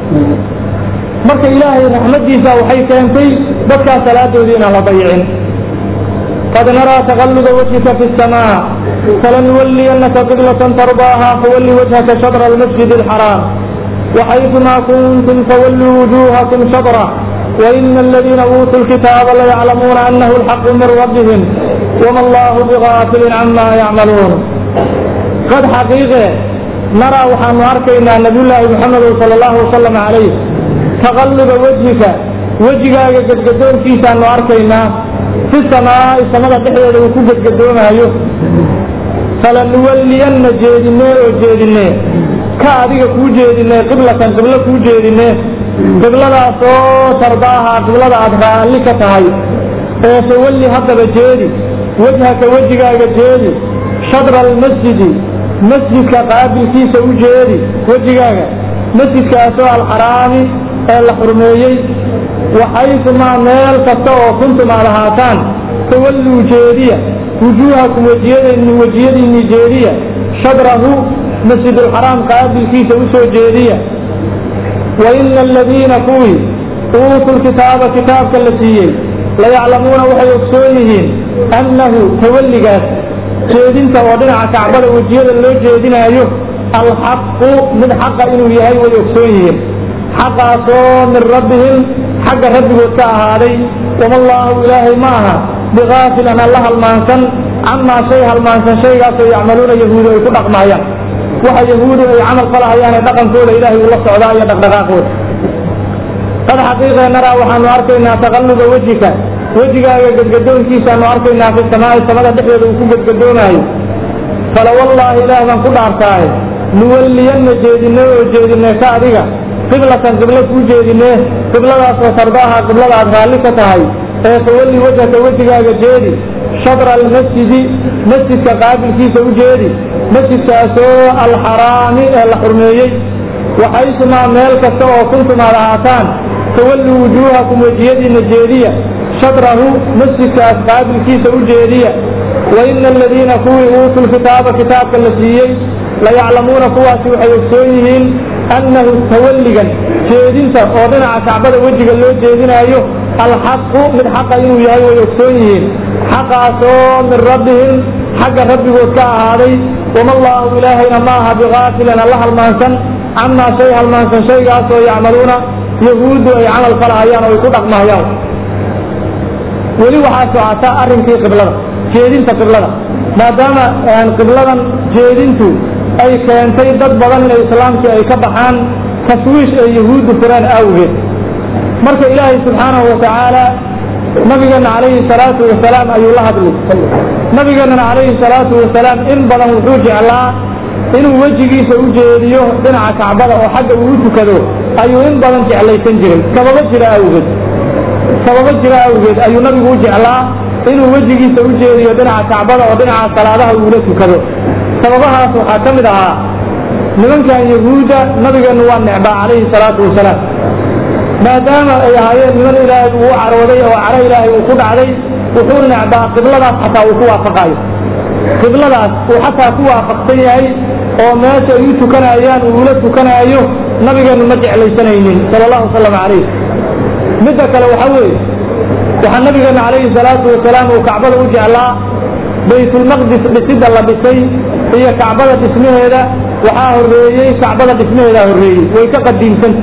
Speaker 1: marka ilaahay raxmaddiisa waxay keentay dadkaa salaadoodii inaan la dayicin qad naraa taqalluba wajhika fi الsamaa falanuwaliyannaka qiblatan tardaaha fawalli wajhaka shadra almasjid alxaraam وحيثما كنتم فولوا وجوهكم شطرة وإن الذين أوتوا الكتاب ليعلمون أنه الحق من ربهم وما الله بغافل عما يعملون قد حقيقة نرى وحن أركينا نبي الله محمد صلى الله وسلم عليه تغلب وجهك وجهك قد قدوم في سان أركينا في السماء السماء تحيى وكو قد قدوم أيوه فلنولين جيدنا وجيدنا ka adiga kuu jeedinay qiblatan qiblo kuu jeedine qibladaasoo tardaaha qiblada aad raalli ka tahay ee fawalli haddaba jeedi wejhaka wejigaaga jeedi shadra almasjidi masjidka qaabilkiisa u jeedi wejigaaga masjidkaasoo alxaraami ee la xurmeeyey waxaysumaa meel kasta oo kuntum aad ahaataan fawalluu jeediya wujuuhakum wejiyadn wejiyadiinni jeediya shadrahu masjid alxaraam qaabilkiisa u soo jeediya wa ina aladiina kuwii uutuu lkitaaba kitaabka la siiyey layaclamuuna waxay ogsoon yihiin annahu tawalligaas jeedinta oo dhinaca kacbada wejiyada loo jeedinaayo alxaqu mid xaqa inuu yahay way ogsoon yihiin xaqaasoo min rabbihim xagga rabbigood ka ahaaday wama allaahu ilaahay ma aha bikaafilan alla halmaansan camaa shay halmaansan shaygaasoo yacmaluuna yahuudu ay ku dhaqmaayaan waxa yahuudu ay camal falahayaane dhaqankooda ilaahay ula socdaa iyo dhaqdhaqaaqooda qad xaqiiqee naraa waxaanu arkaynaa taqalluba wejika wejigaaga gadgadoonkiisaanu arkaynaa fi samaa'i samada dhexdeeda uu ku gadgadoonaayo fala wallaahi ilaah baan ku dhaartaaye nuwalliyanna jeedinay oo jeedinay ka adiga qiblatan qiblo kuu jeedinee qibladaasoo tardaaha qiblada aad raalli ka tahay ee fawalli wejhaka wejigaaga jeedi shadra almasjidi masjidka qaabilkiisa u jeedi masjidkaasoo alxaraami ee la xurmeeyey waxaysumaa meel kasta oo kuntum aad ahaataan tawalluu wujuuhakum wejiyadiinna jeediya shadrahu masjidkaas qaabilkiisa u jeediya wa ina aladiina kuwii uutuu lkitaaba kitaabka la siiyey layaclamuuna kuwaasi waxay ogsoon yihiin annahu tawalligan jeedinta oo dhinaca kacbada wejiga loo jeedinaayo alxaqu mid xaqa inuu yahay way ogsoon yihiin xaqaasoo min rabbihim xagga rabbigood ka ahaaday wama allaahu ilaahayna ma aha bikaafilan alla halmaansan camaa shay halmaansan shaygaasoo yacmaluuna yahuuddu ay camal falahayaan oo ay ku dhaqmahayaan weli waxaa socota arrinkii qiblada jeedinta qiblada maadaama qibladan jeedintu ay keentay dad badan inay islaamkii ay ka baxaan taswiish ay yahuuddu fureen awgeed marka ilaahay subxaanahu watacaala nabigeena calayhi salaatu wasalaam ayuu la hadlay nabigeenana calayhi salaatu wasalaam in badan wuxuu jeclaa inuu wejigiisa u jeediyo dhinaca kacbada oo xagga uu u tukado ayuu in badan jeclaysan jiray sababo jira awgeed sababo jira awgeed ayuu nabigu u jeclaa inuu wejigiisa u jeediyo dhinaca kacbada oo dhinaca salaadaha uula tukado sababahaas waxaa ka mid ahaa nimankan yahuudda nabigeenu waa necbaa calayhi salaatu wasalaam maadaama ay ahaayeen niman ilaahay uu u carooday oo caro ilaahay uu ku dhacday wuxuu necbaa qibladaas xataa uu ku waafaqaayo qibladaas uu xataa ku waafaqsan yahay oo meesha ay u tukanayaan uu ula tukanaayo nabigeenu ma jeclaysanaynin sala allahu wasalam calayh midda kale waxaa weeye waxaa nabigeena calayhi salaatu wasalaam uu kacbada u jeclaa baytulmaqdis dhisidda la dhisay iyo kacbada dhismaheeda waxaa horreeyey kacbada dhismaheedaa horreeyey way ka qadiimsanta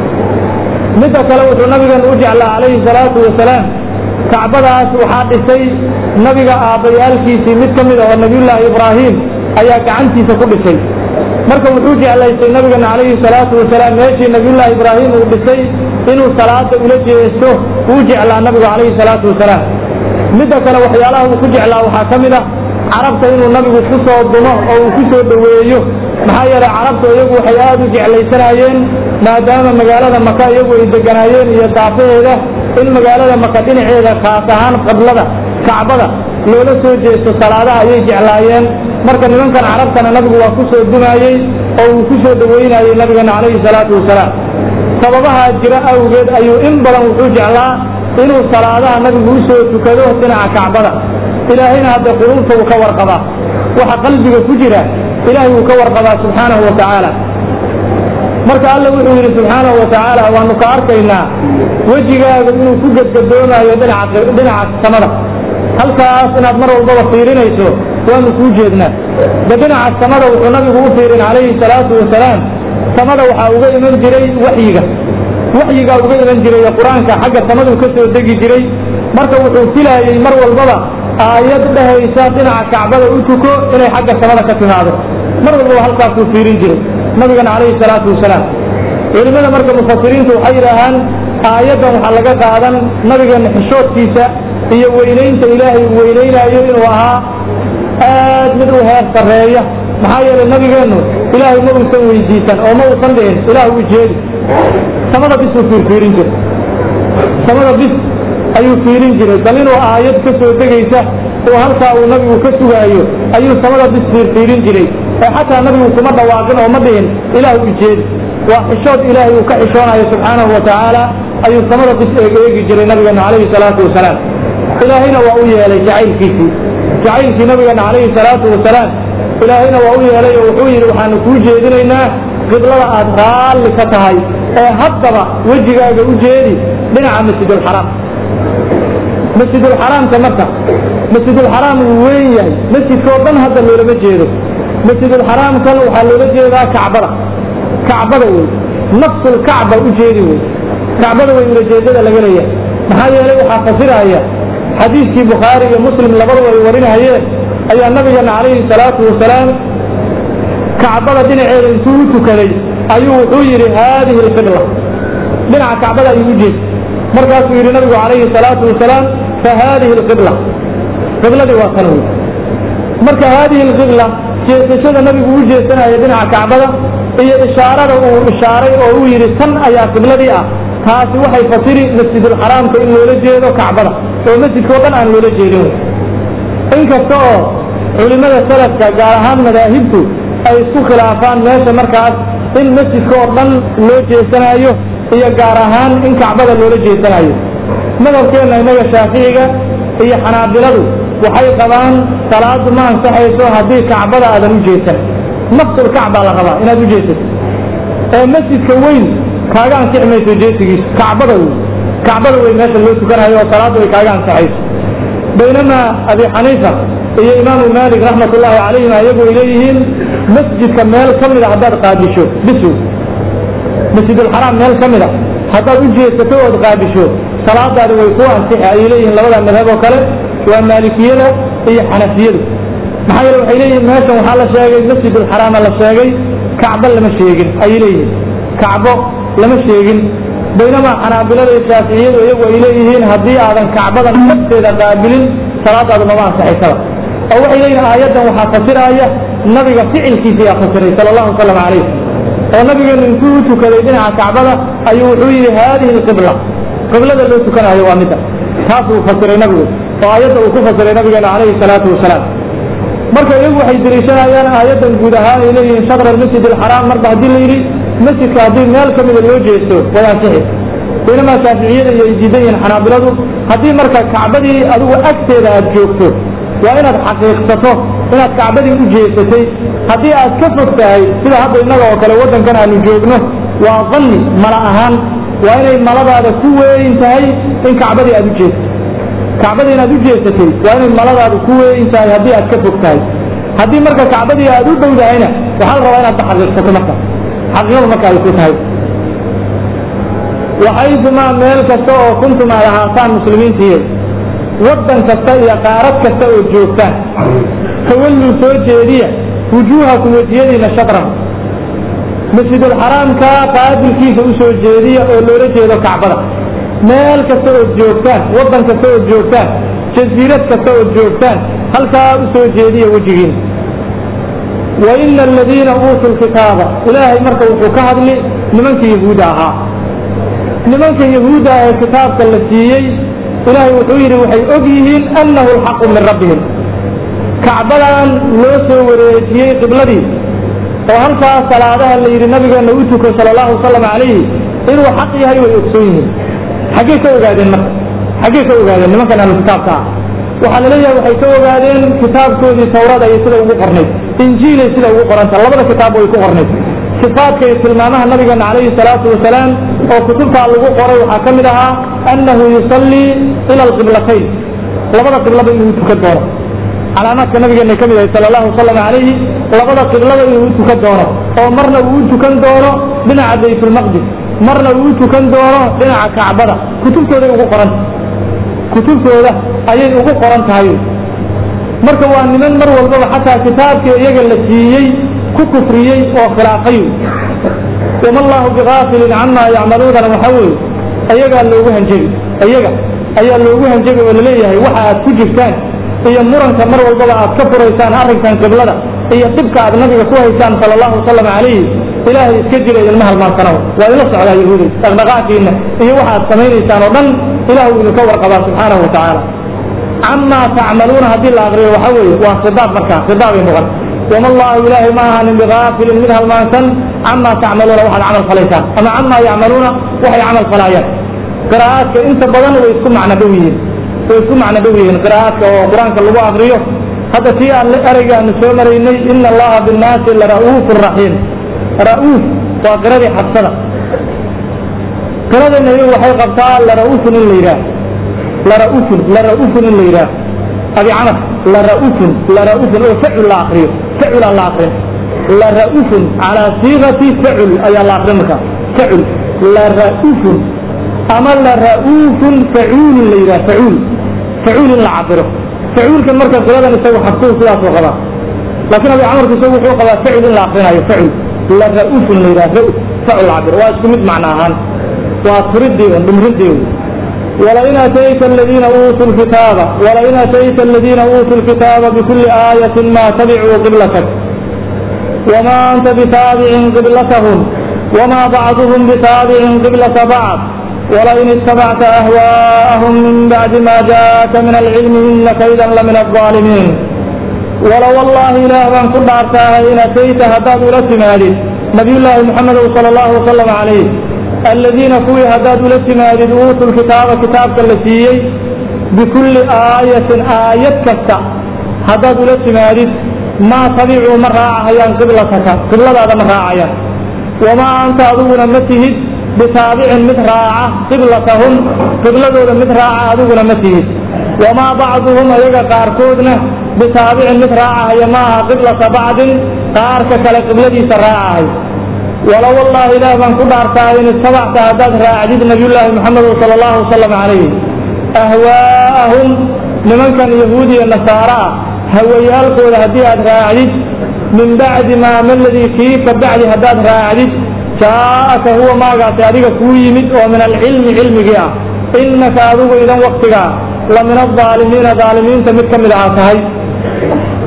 Speaker 1: midda kale wuxuu nabigeenu u jeclaa calayhi salaatu wasalaam kacbadaas waxaa dhisay nabiga aabbayaalkiisii mid ka mid a oo nabiyullaahi ibraahim ayaa gacantiisa ku dhisay marka wuxuu jeclaystay nabigeena calayhi salaatu wasalaam meeshii nabiyullaahi ibraahim uu dhisay inuu salaada ula jeesto uu jeclaa nabigu calayhi salaatu wasalaam midda kale waxyaalaha uu ku jeclaa waxaa ka mid ah carabta inuu nabigu ku soo dumo oo uu ku soo dhoweeyo maxaa yeelay carabtu iyagu waxay aad u jeclaysanaayeen maadaama magaalada maka iyagu ay deganaayeen iyo daafaheeda in magaalada maka dhinaceeda khaas ahaan qiblada kacbada loola soo jeesto salaadaha ayay jeclaayeen marka nimankan carabtana nabigu waa ku soo dumaayey oo uu ku soo dhoweynayey nabigeena calayhi salaatu wasalaam sababahaa jira awgeed ayuu in badan wuxuu jeclaa inuu salaadaha nabigu u soo tukado dhinaca kacbada ilaahayna hadda quluubta uu ka warqabaa waxa qalbiga ku jira ilaahay wuu ka warqabaa subxaanahu wa tacaala marka alla wuxuu yidhi subxaanahu wa tacaala waanu ka arkaynaa wejigaaga inuu ku gedgadoomayo dhinaca dhinaca samada halkaas inaad mar walbaba fiirinayso waanu kuu jeednaa de dhinaca samada wuxuu nabigu u fiirin calayhi salaatu wasalaam samada waxaa uga iman jiray waxyiga waxyigaa uga iman jiray ee qur-aanka xagga samaduu ka soo degi jiray marka wuxuu filaayey mar walbaba aayad dhehaysa dhinaca kacbada u tuko inay xagga samada ka timaado mar walbaba halkaasuu fiirin jiray nabigana calayhi salaatu wasalaam culimmada marka mufasiriintu waxay yidhaahaan aayaddan waxaa laga qaadan nabigeena xishoodkiisa iyo weynaynta ilaahay uu weynaynaayo inuu ahaa aad mid u heer sarreeya maxaa yeelay nabigeennu ilaahay ma uusan weydiisan oo ma uusan dhihin ilaah u jeedi samada bis uu fiirfiirin jiray samada bis ayuu fiirin jiray bal inuu aayad ka soo degaysa oo halkaa uu nabigu ka sugaayo ayuu samada bis fiirfiirin jiray ee xataa nabigu kuma dhawaaqin oo ma dhihin ilaah u jeedi waa xishood ilaahay uu ka xishoonayo subxaanahu wa tacaala ayuu samada bis eeg eegi jiray nabigeena calayhi salaatu wasalaam ilaahayna waa u yeelay jacaylkiisii jacaylkii nabigeena calayhi salaatu wasalaam ilaahayna waa u yeelay oo wuxuu yidhi waxaanu kuu jeedinaynaa qiblada aad raalli ka tahay ee haddaba wejigaaga u jeedi dhinaca masjidulxaraam masjidulxaraamka marka masjidulxaraam wuu weyn yahay masjidkao dhan hadda loolama jeedo masjidulxaraamkan waxaa loola jeedaa kacbada kacbada wey nafsulkacba u jeedi wey kacbada wey ulajeedada laga leeyahay maxaa yeelay waxaa fasiraya xadiiskii bukhaari iyo muslim labadaba ay warinahayeen ayaa nabigeena calayhi salaatu wasalaam kacbada dhinaceeda intuu u tukaday ayuu wuxuu yidhi haadihi alqibla dhinaca kacbada ayuu u jeedi markaasuu yidhi nabigu calayhi salaatu wasalaam fa haadihi alqibla qibladii waa tan wey marka haadihi alqibla jeesashada nabigu u jeesanaya dhinaca kacbada iyo ishaarada uu ishaaray oo uu yidhi tan ayaa qibladii ah taasi waxay fasiri masjidulxaraamka in loola jeedo kacbada oo masjidka o dhan aan loola jeedin inkasta oo culimmada salafka gaar ahaan madaahibtu ay isku khilaafaan meesha markaas in masjidka oo dhan loo jeesanayo iyo gaar ahaan in kacbada loola jeesanayo madhabkeenna innaga shaaficiga iyo xanaabiladu waxay qabaan salaadu ma ansaxayso haddii kacbada aadan u jeesan nafsulkacbaa la rabaa inaad u jeesato ee masjidka weyn kaaga ansixi mayso jeesigiisu kacbada wey kacbada wey meesha loo tukanayo oo salaaddu ay kaaga ansaxayso baynamaa abi xaniifa iyo imaamu maalik raxmat ullaahi calayhima iyagu ay leeyihiin masjidka meel ka mida haddaad qaadisho bisu masjidulxaraam meel ka mida haddaad u jeesato ood qaadisho salaadaadi way ku ansixi ayay leeyihiin labada madhab oo kale waa maalikiyada iyo xanafiyada maxaa yeele waxay leeyihiin meeshan waxaa la sheegay masjidulxaraama la sheegay kacbo lama sheegin ayay leeyihiin kacbo lama sheegin baynamaa xanaabilada iyo shaaficiyadu iyagu ay leeyihiin haddii aadan kacbada nafteeda qaabilin salaadaadu mama ansaxaysaba oo waxay leeyihin aayaddan waxaa fasiraya nabiga ficilkiisa yaa fasiray sala allahu wasalam calayh oo nabigeenu intuu u tukaday dhinaca kacbada ayuu wuxuu yidhi haadihi alqibla qiblada loo tukanayo waa midda taasuu fasiray nabigu oo aayadda uu ku fasiray nabigeena calayhi salaatu wasalaam marka iyagu waxay deliishanayaan aayaddan guud ahaan ay leeyihiin shadra almasjid alxaraam marba haddii la yidhi masjidka haddii meel ka mida loo jeesto way ansixi baynamaa shaaficiyada iyo ay diidan yihiin xanaabiladu haddii marka kacbadii adigu agteeda aad joogto waa inaad xaqiiqsato inaad kacbadii u jeesatay haddii aad ka fog tahay sida hadda innaga oo kale waddankan aanu joogno waa danni mala ahaan waa inay maladaada ku weyn tahay in kacbadii aad u jeesato kacbadii inaad u jeesatay waa inay maladaadu ku weyn tahay haddii aad ka fog tahay haddii marka kacbadii aad u dhow tahayna waxaa la rabaa inaad ka xaqiiqsato marka xaqiiqadu marka ay ku tahay waxaydumaa meel kasta oo kuntum ay ahaataan muslimiintiiyo waddan kasta iyo qaarad kasta oo joogtaan tawalluu soo jeediya wujuuhakum wejiyadiina shadran masjidulxaraamka qaabilkiisa u soo jeediya oo loola jeedo kacbada meel kasta ood joogtaan waddan kasta ood joogtaan jasiirad kasta ood joogtaan halkaa u soo jeediya wejigiina wa ina aladiina uutuu lkitaaba ilaahay marka wuxuu ka hadli nimanka yahuudda ahaa nimanka yahuudda ah ee kitaabka la siiyey ilaahay wuxuu yidhi waxay og yihiin annahu alxaqu min rabbihim kacbadan loo soo wareejiyey qibladii oo halkaa salaadaha la yidhi nabigeenna u tuko sala allahu wasalam calayhi inuu xaq yahay way ogsoon yihiin xaggee ka ogaadeen marka xaggee ka ogaadeen nimankan ahlu kitaabka ah waxaa la leeyahay waxay ka ogaadeen kitaabkoodii tawrada iyo sida ugu qornayd injiilay sida ugu qoranta labada kitaab way ku qornayd sifaadka iyo tilmaamaha nabigeena calayhi salaatu wasalaam oo kutubtaa lagu qoray waxaa ka mid ahaa annahu yusallii ila alqiblatayn labada qiblaba inuu tukan doono calaamaadka nabigeena ka mid ahay sala allahu wasalam calayhi labada qiblada inuu u tukan doono oo marna uu u tukan doono dhinaca baytulmaqdis marna uu u tukan doono dhinaca kacbada kutubtooday ugu qoranta kutubtooda ayay ugu qoran tahay marka waa niman mar walbaba xataa kitaabkii iyaga la siiyey ku kufriyey oo khilaafay wama allahu bigaafilin camaa yacmaluunana waxa weeye ayagaa loogu hanjebi iyaga ayaa loogu hanjebi oo laleeyahay waxa aad ku jirtaan iyo muranka mar walbaba aad ka furaysaan arrinkan qiblada iyo dhibka aad nabiga ku haysaan sala allahu wasalam calayhi ilaahay iska jira ilma halmaansanow waa idinla socdaa yahuuday dhaqdhaqaaqiina iyo waxa aad samaynaysaan oo dhan ilahu idinka warqabaa subxaanahu wa tacaala camaa tacmaluuna haddii la aqriyo waxa weeye waa khidaab markaa khidaabay noqon wama allahu ilaahay ma ahanin bigaafilin mid halmaansan camaa tacmaluuna waxaad camal falaysaan ama camaa yacmaluuna waxay camal falaayaan qiraa'aadka inta badan way isku macno dhow yihiin way isku macno dhow yihiin qiraa'aadka oo qur-aanka lagu aqriyo hadda tii aan ereyga aanu soo maraynay ina allaha binnaasi lara'uufu raxiim ra'uuf waa qiradii xabsada qiradana iyagu waxay qabtaa lara'uufun in la yidhaah lara'uufun lara'uufun in la yidhaah abi camar lara'uufun lara'uufun oo facul la aqriyo facul aan la aqrin lara'uufun calaa siigati facul ayaa la aqrin markaa facul lara'uufun ama lara'uufun facuulin la yidhaah facuul facuul in la cabiro facuulkan marka qiradan isagu xabsuhu sidaasuu qabaa laakiin abi camarku isagu wuxuu qabaa facul in la aqrinayo facul lara'uufun la yidhaah ra'uf facul cabir waa isku mid macno ahaan waa turidii un dhimridii ولئن أتيت الذين أوتوا الكتاب ولئن أتيت الذين أوتوا الكتاب بكل آية ما تبعوا قبلتك وما أنت بتابع قبلتهم وما بعضهم بتابع قبلة بعض ولئن اتبعت أهواءهم من بعد ما جاءك من العلم إنك إذا لمن الظالمين ولو والله إله من كل أرتاها إن أتيت هداد لسمالي نبي الله محمد صلى الله وسلم عليه الذين كوي هداد لسمالي أوتوا الكتاب كتاب كالسيي بكل آية آية كسا هداد لسمالي ما تبعوا من راعها قبلتك قبلة هذا من راعها وما أنت أدونا متهد بتابع متراعة قبلتهم قبلة متراعة أدونا متهد وما بعضهم أيضا قاركودنا بتابع متراعة يماها قبلة بعض قارك كلا قبلتي سراعة ولو والله إله من كل أرتاين اتبعت هداد راعديد نبي الله محمد صلى الله عليه وسلم عليه أهواءهم لمن كان يهودي النصارى هويالكود هديات راعديد من بعد ما ما الذي فيك بعد هداد راعديد جاءك هو ما قاعد أديك كوي مد ومن العلم علم جاء إنك أدوك إذا وقتك لمن الظالمين ظالمين تمت من العاصهي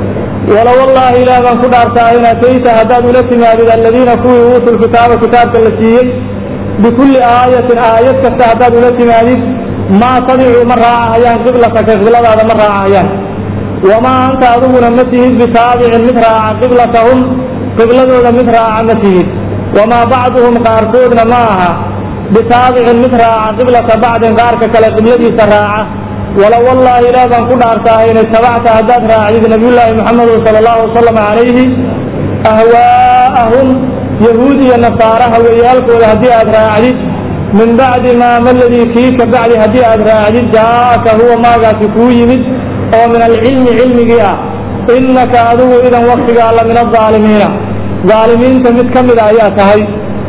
Speaker 1: wala wallaahi ilaah baan ku dhaartaa in atayta haddaad ula timaadid aladiina kuwii uutuu lkitaaba kitaabka la siiyey bikulli aayatin aayad kasta haddaad ula timaadid maa tabicuu ma raacahayaan qiblataka qibladaada ma raacahayaan wamaa anta adiguna ma tihid bitaabicin mid raaca qiblatahum qibladooda mid raaca ma tihid wamaa bacduhum qaarkoodna ma aha bitaabicin mid raaca qiblata bacdin qaarka kale qibladiisa raaca wala wallaahi ilaah baan ku dhaartaa inay tabacta haddaad raacdid nabiyullaahi muxamedu sala allahu wasalam calayhi ahwaa'ahum yahuud iyo nasaara hawayaalkooda haddii aad raacdid min bacdi maa maladii kii ka bacdi haddii aad raacdid jaa'aka huwa maagaasi kuu yimid oo min alcilmi cilmigii ah innaka adigu idan waktigaa la min adaalimiina daalimiinta mid ka mida ayaa tahay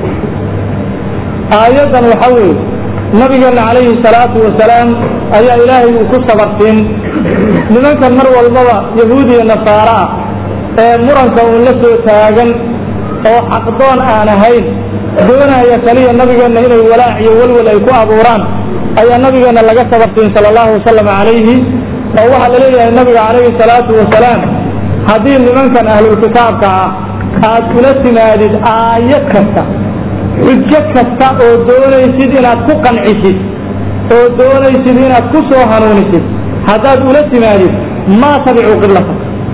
Speaker 1: aayaddan waxa weeye nabigeena calayhi salaatu wasalaam ayaa ilaahay uu ku sabarsiin nimankan mar walbaba yahuud iyo nasaara ah ee muranka uun la soo taagan oo xaqdoon aan ahayn doonaya kaliya nabigeenna inay walaac iyo welwel ay ku abuuraan ayaa nabigeenna laga sabarsiin sala allahu wasalam calayhi oo waxaa la leeyahay nabiga calayhi salaatu wasalaam haddii nimankan ahlulkitaabka ah aad ula timaadid aayad kasta xujo kasta oo doonaysid inaad ku qancisid oo doonaysid inaad ku soo hanuunisid haddaad ula timaadid maa tabicuu qiblata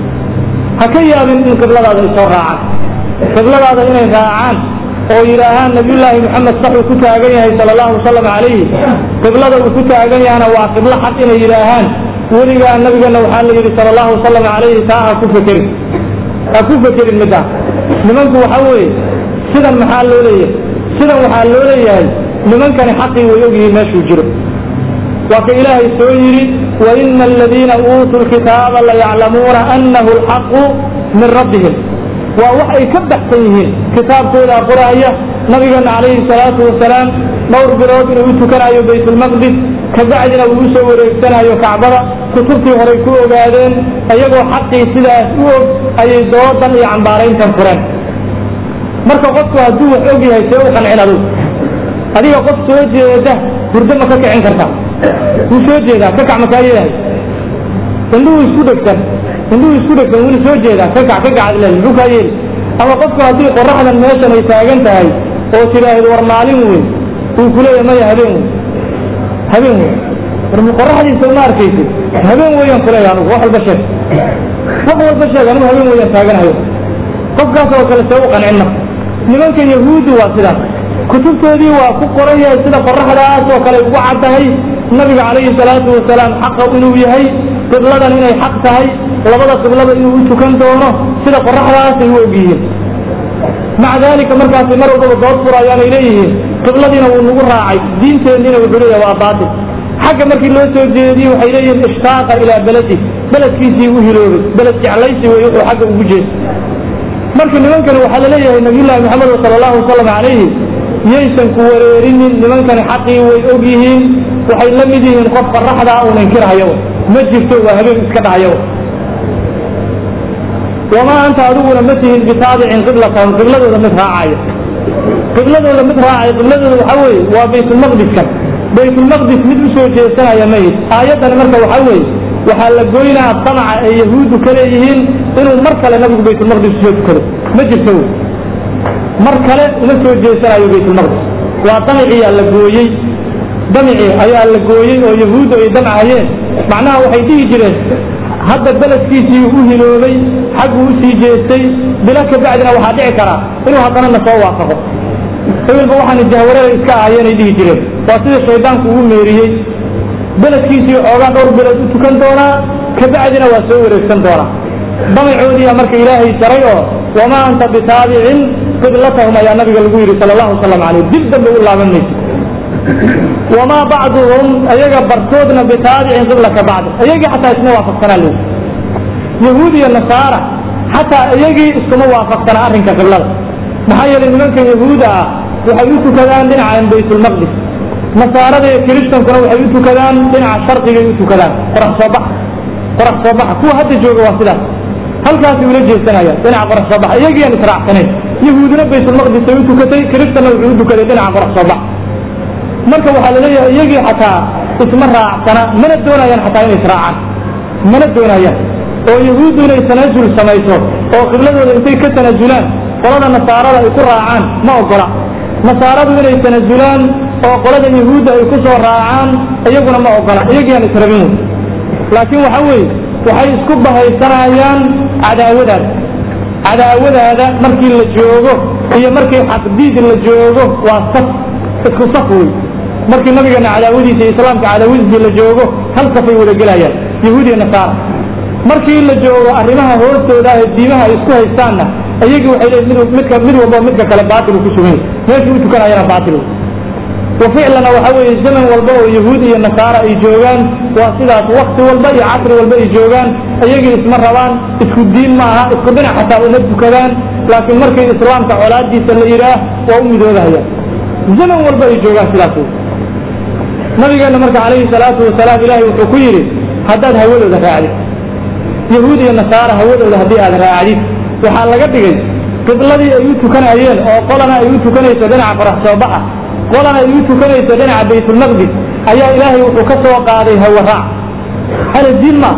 Speaker 1: ha ka yaabin in qibladaada ay soo raacaan qibladaada inay raacaan oo yidhaahaan nabiyullaahi moxamed saxuu ku taagan yahay sala allahu wasalam calayhi qiblada uu ku taagan yahana waa qiblo xaq inay yidhaahaan weligaa nabigeenna waxaa la yidhi sala allahu wasalam calayhi taa ha ku fekerin ha ku fekerin middaa nimanku waxa weeye sidan maxaa loo leeyahay sidan waxaa loo leeyahay nimankani xaqii way ogyihiin meeshuu jiro waa ka ilaahay soo yidhi waina aladiina uutuu lkitaaba layaclamuuna annahu alxaqu min rabbihim waa wax ay ka baxsan yihiin kitaabkooda qoraaya nabigeena calayhi salaatu wasalaam dhowr bilood inuu u tukanayo baytulmaqdis kabacdina uu usoo wareegsanayo kacbada kutubtii horay ku ogaadeen iyagoo xaqii sidaas u og ayay doodan iyo cambaarayntan fureen marka qofku hadduu wax og yahay see u qancin adug adiga qof soo jeeda hurdo ma ka kicin karta wuu soo jeedaa ka kac makaa yeehay indhuhu isku dhegsan indhuhu isku dhegsan wuuna soo jeedaa ka kac ka kac le muxuu kaa yeeli ama qofku haddii qoraxdan meeshan ay taagan tahay oo tidhaahdo war maalin weyn uu kuleeyahay maya habeen weyn habeen weyn war qoraxdiisa uma arkaysid habeen weeyaan kuleeyahay anugu wax walba sheeg wax walba sheeg anigu habeen weeyaan taaganahayo qofkaas oo kale see u qancin marka nimanka yahuuddu waa sidaas kutubtoodii waa ku qoran yahay sida qoraxdaas oo kale ugu caddahay nabiga calayhi salaatu wasalaam xaqa inuu yahay qibladan inay xaq tahay labada qiblada inuu u tukan doono sida qoraxdaasay u ogyihiin maca daalika markaasi mar walbaba dood furayaanay leeyihiin qibladiina wuu nagu raacay diinteenniina wuxuu leeyahay waa baatil xagga markii loo soo jeediyey waxay leeyihiin ishtaaqa ilaa beledi beledkiisii u hiloobay beled jeclaysi wey wuxuu xagga ugu jeestay marka nimankani waxaa la leeyahay nabiyullaahi maxamed sala allahu wasalam calayhi yaysan ku wareerinin nimankani xaqii way og yihiin waxay la mid yihiin qof qoraxdaa uun inkirhayo ma jirto waa habeen iska dhahayo wamaa anta adiguna ma tihin bitaabicin qiblatahum qibladooda mid raacayo qibladooda mid raacayo qibladooda waxaa weeye waa baytulmaqdiskan baytulmaqdis mid usoo jeesanaya mayid aayaddani marka waxaa weeye waxaa la goynaa damaca ay yahuuddu ka leeyihiin inuu mar kale nabigu baytulmaqdis usoo tukado ma jirto wey mar kale uma soo jeesanayo baytulmaqdis waa damiciyaa la gooyey damici ayaa la gooyey oo yahuuddu ay damcahayeen macnaha waxay dhihi jireen hadda beledkiisii u hiloobay xagguu usii jeestay bilo ka bacdina waxaa dhici karaa inuu haddana na soo waafaqo ebilba waxaana jahwarada iska ahayeenay dhihi jireen waa sida shaydaanku ugu meeriyey beledkiisii xoogaa dhowr bilood u tukan doonaa kabacdina waa soo wareegsan doonaa damacoodiiya marka ilaahay jaray oo wamaa anta bitaabicin qiblatahum ayaa nabiga lagu yidhi sala allahu wasalam caleyh dib dambe u laaban maysa wamaa bacduhum ayaga bartoodna bitaabicin qiblaka bacdi ayagii xataa isma waafaqsanaa leyi yahuud iyo nasaara xataa iyagii iskuma waafaqsana arrinka qiblada maxaa yeelay nimanka yahuuda ah waxay u tukadaan dhinacan baytulmaqdis nasaarada iyo kiristankuna waxay u tukadaan dhinaca sharqigay u tukadaan qorax soo baxa qorax soo baxa kuwa hadda jooga waa sidaas halkaasay ula jeesanayaan dhinaca qorax soo baxa iyagiiaan israacsanayn yahuudina baytulmaqdis ay u tukatay kiristanna wuxuu u tukaday dhinaca qorax soo baxa marka waxaa laleeyahay iyagii xataa isma raacsana mana doonayaan xataa inay israacaan mana doonayaan oo yahuuddu inay tanaasul samayso oo qibladooda intay ka tanaazulaan qolada nasaarada ay ku raacaan ma ogola nasaaradu inay tanaazulaan oo qolada yahuudda ay ku soo raacaan iyaguna ma ogola iyagiiaan israbin wey laakiin waxa weeye waxay isku bahaysanayaan cadaawadaada cadaawadaada markii la joogo iyo markii xaqdiid la joogo waa saf isku saf wey markii nabigeena cadaawadiisa iyo islaamka cadaawadiisii la joogo hal safay wada gelayaan yahuud iyo nasaara markii la joogo arrimaha hoostooda ah ee diimaha ay isku haystaanna iyagii waxay leeyihin mid midka mid walba midka kale baatil uu ku sugan yahay meeshuu u tukanayana baatil wey wa ficlana waxa weeye zaman walba oo yahuud iyo nasaara ay joogaan waa sidaas wakti walba iyo casri walba ay joogaan iyagii isma rabaan isku diin ma aha isku dhinac xataa uma tukadaan laakiin markii islaamka colaadiisa la yidhaah waa u midoobahayaan zaman walba ay joogaan sidaas wey nabigeena marka calayhi salaatu wasalaam ilaahay wuxuu ku yidhi haddaad hawadooda raacdid yahuud iyo nasaara hawadooda haddii aad raacdid waxaa laga dhigay qibladii ay u tukanayeen oo qolana ay u tukanayso dhinaca qorax soo baxa qolana ay u tukanayso dhinaca baytulmaqdis ayaa ilaahay wuxuu ka soo qaaday hawaraac hana diin ma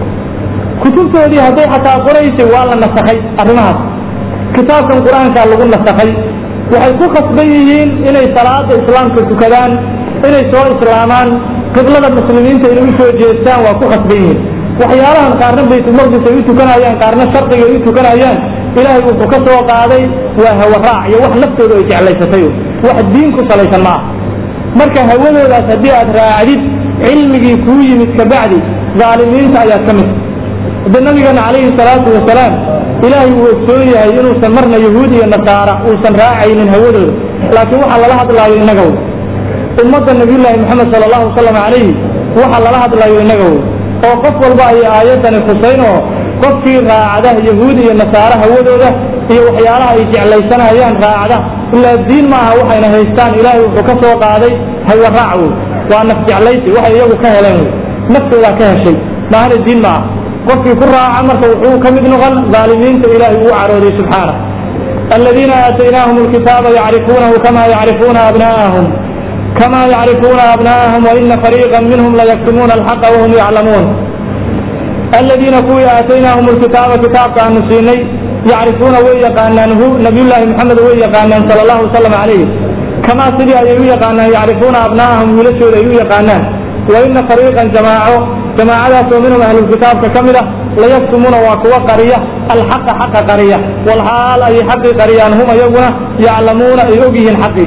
Speaker 1: kutubtoodii hadday xataa qoraysay waa la nasakhay arrimahaas kitaabkan qur-aankaa lagu nasakhay waxay ku khasban yihiin inay salaada islaamka tukadaan inay soo islaamaan qiblada muslimiinta inay u soo jeestaan waa ku khasban yihiin waxyaalahan qaarna baytulmaqdis ay u tukanayaan qaarna sharqiga ay u tukanayaan ilaahay wuxuu ka soo qaaday waa hawaraac iyo wax naftooda ay jeclaysatay wax diin ku salaysan ma ah marka hawadoodaas haddii aad raacdid cilmigii kuu yimid kabacdi dhaalimiinta ayaad ka mid hadde nabigeena calayhi salaatu wasalaam ilaahay uu ogsoon yahay inuusan marna yahuud iyo nasaara uusan raacaynin hawadooda laakiin waxaa lala hadlaayo innaga wey ummadda nabiyullaahi moxamed sala allahu wasalam calayhi waxaa lala hadlayo innaga wey oo qof walba ay aayaddani khusayn oo qofkii raacda yahuud iyo nasaare hawadooda iyo waxyaalaha ay jeclaysanayaan raacda ilaa diin ma aha waxayna haystaan ilaahay wuxuu ka soo qaaday hawaraac wey waa naf jeclaysi waxay iyagu ka heleen wey naftoodaa ka heshay maahana diin ma aha qofkii ku raaca marka wuxuu ka mid noqon dhaalimiinta ilaahay uu carooday subxaana aladiina aataynaahum alkitaaba yacrifuunahu kama yacrifuuna abna'ahum kama yacrifuuna abna'ahum waina fariiqa minhum layaktumuuna alxaqa wahum yaclamuun aladiina kuwii aataynaahum alkitaaba kitaabka aanu siinay yacrifuuna way yaqaanaan hu nabiyullaahi maxamed way yaqaanaan sala allahu wasalam calayh kamaa sidii ayay u yaqaanaan yacrifuuna abna'ahum wiilashooda ay u yaqaanaan waina fariiqan jamaaco jamaacadaas oo minhum ahlulkitaabka ka mid ah layaktumuuna waa kuwa qariya alxaqa xaqa qariya walxaal ayay xaqii qariyaan hum ayaguna yaclamuuna ay og yihiin xaqii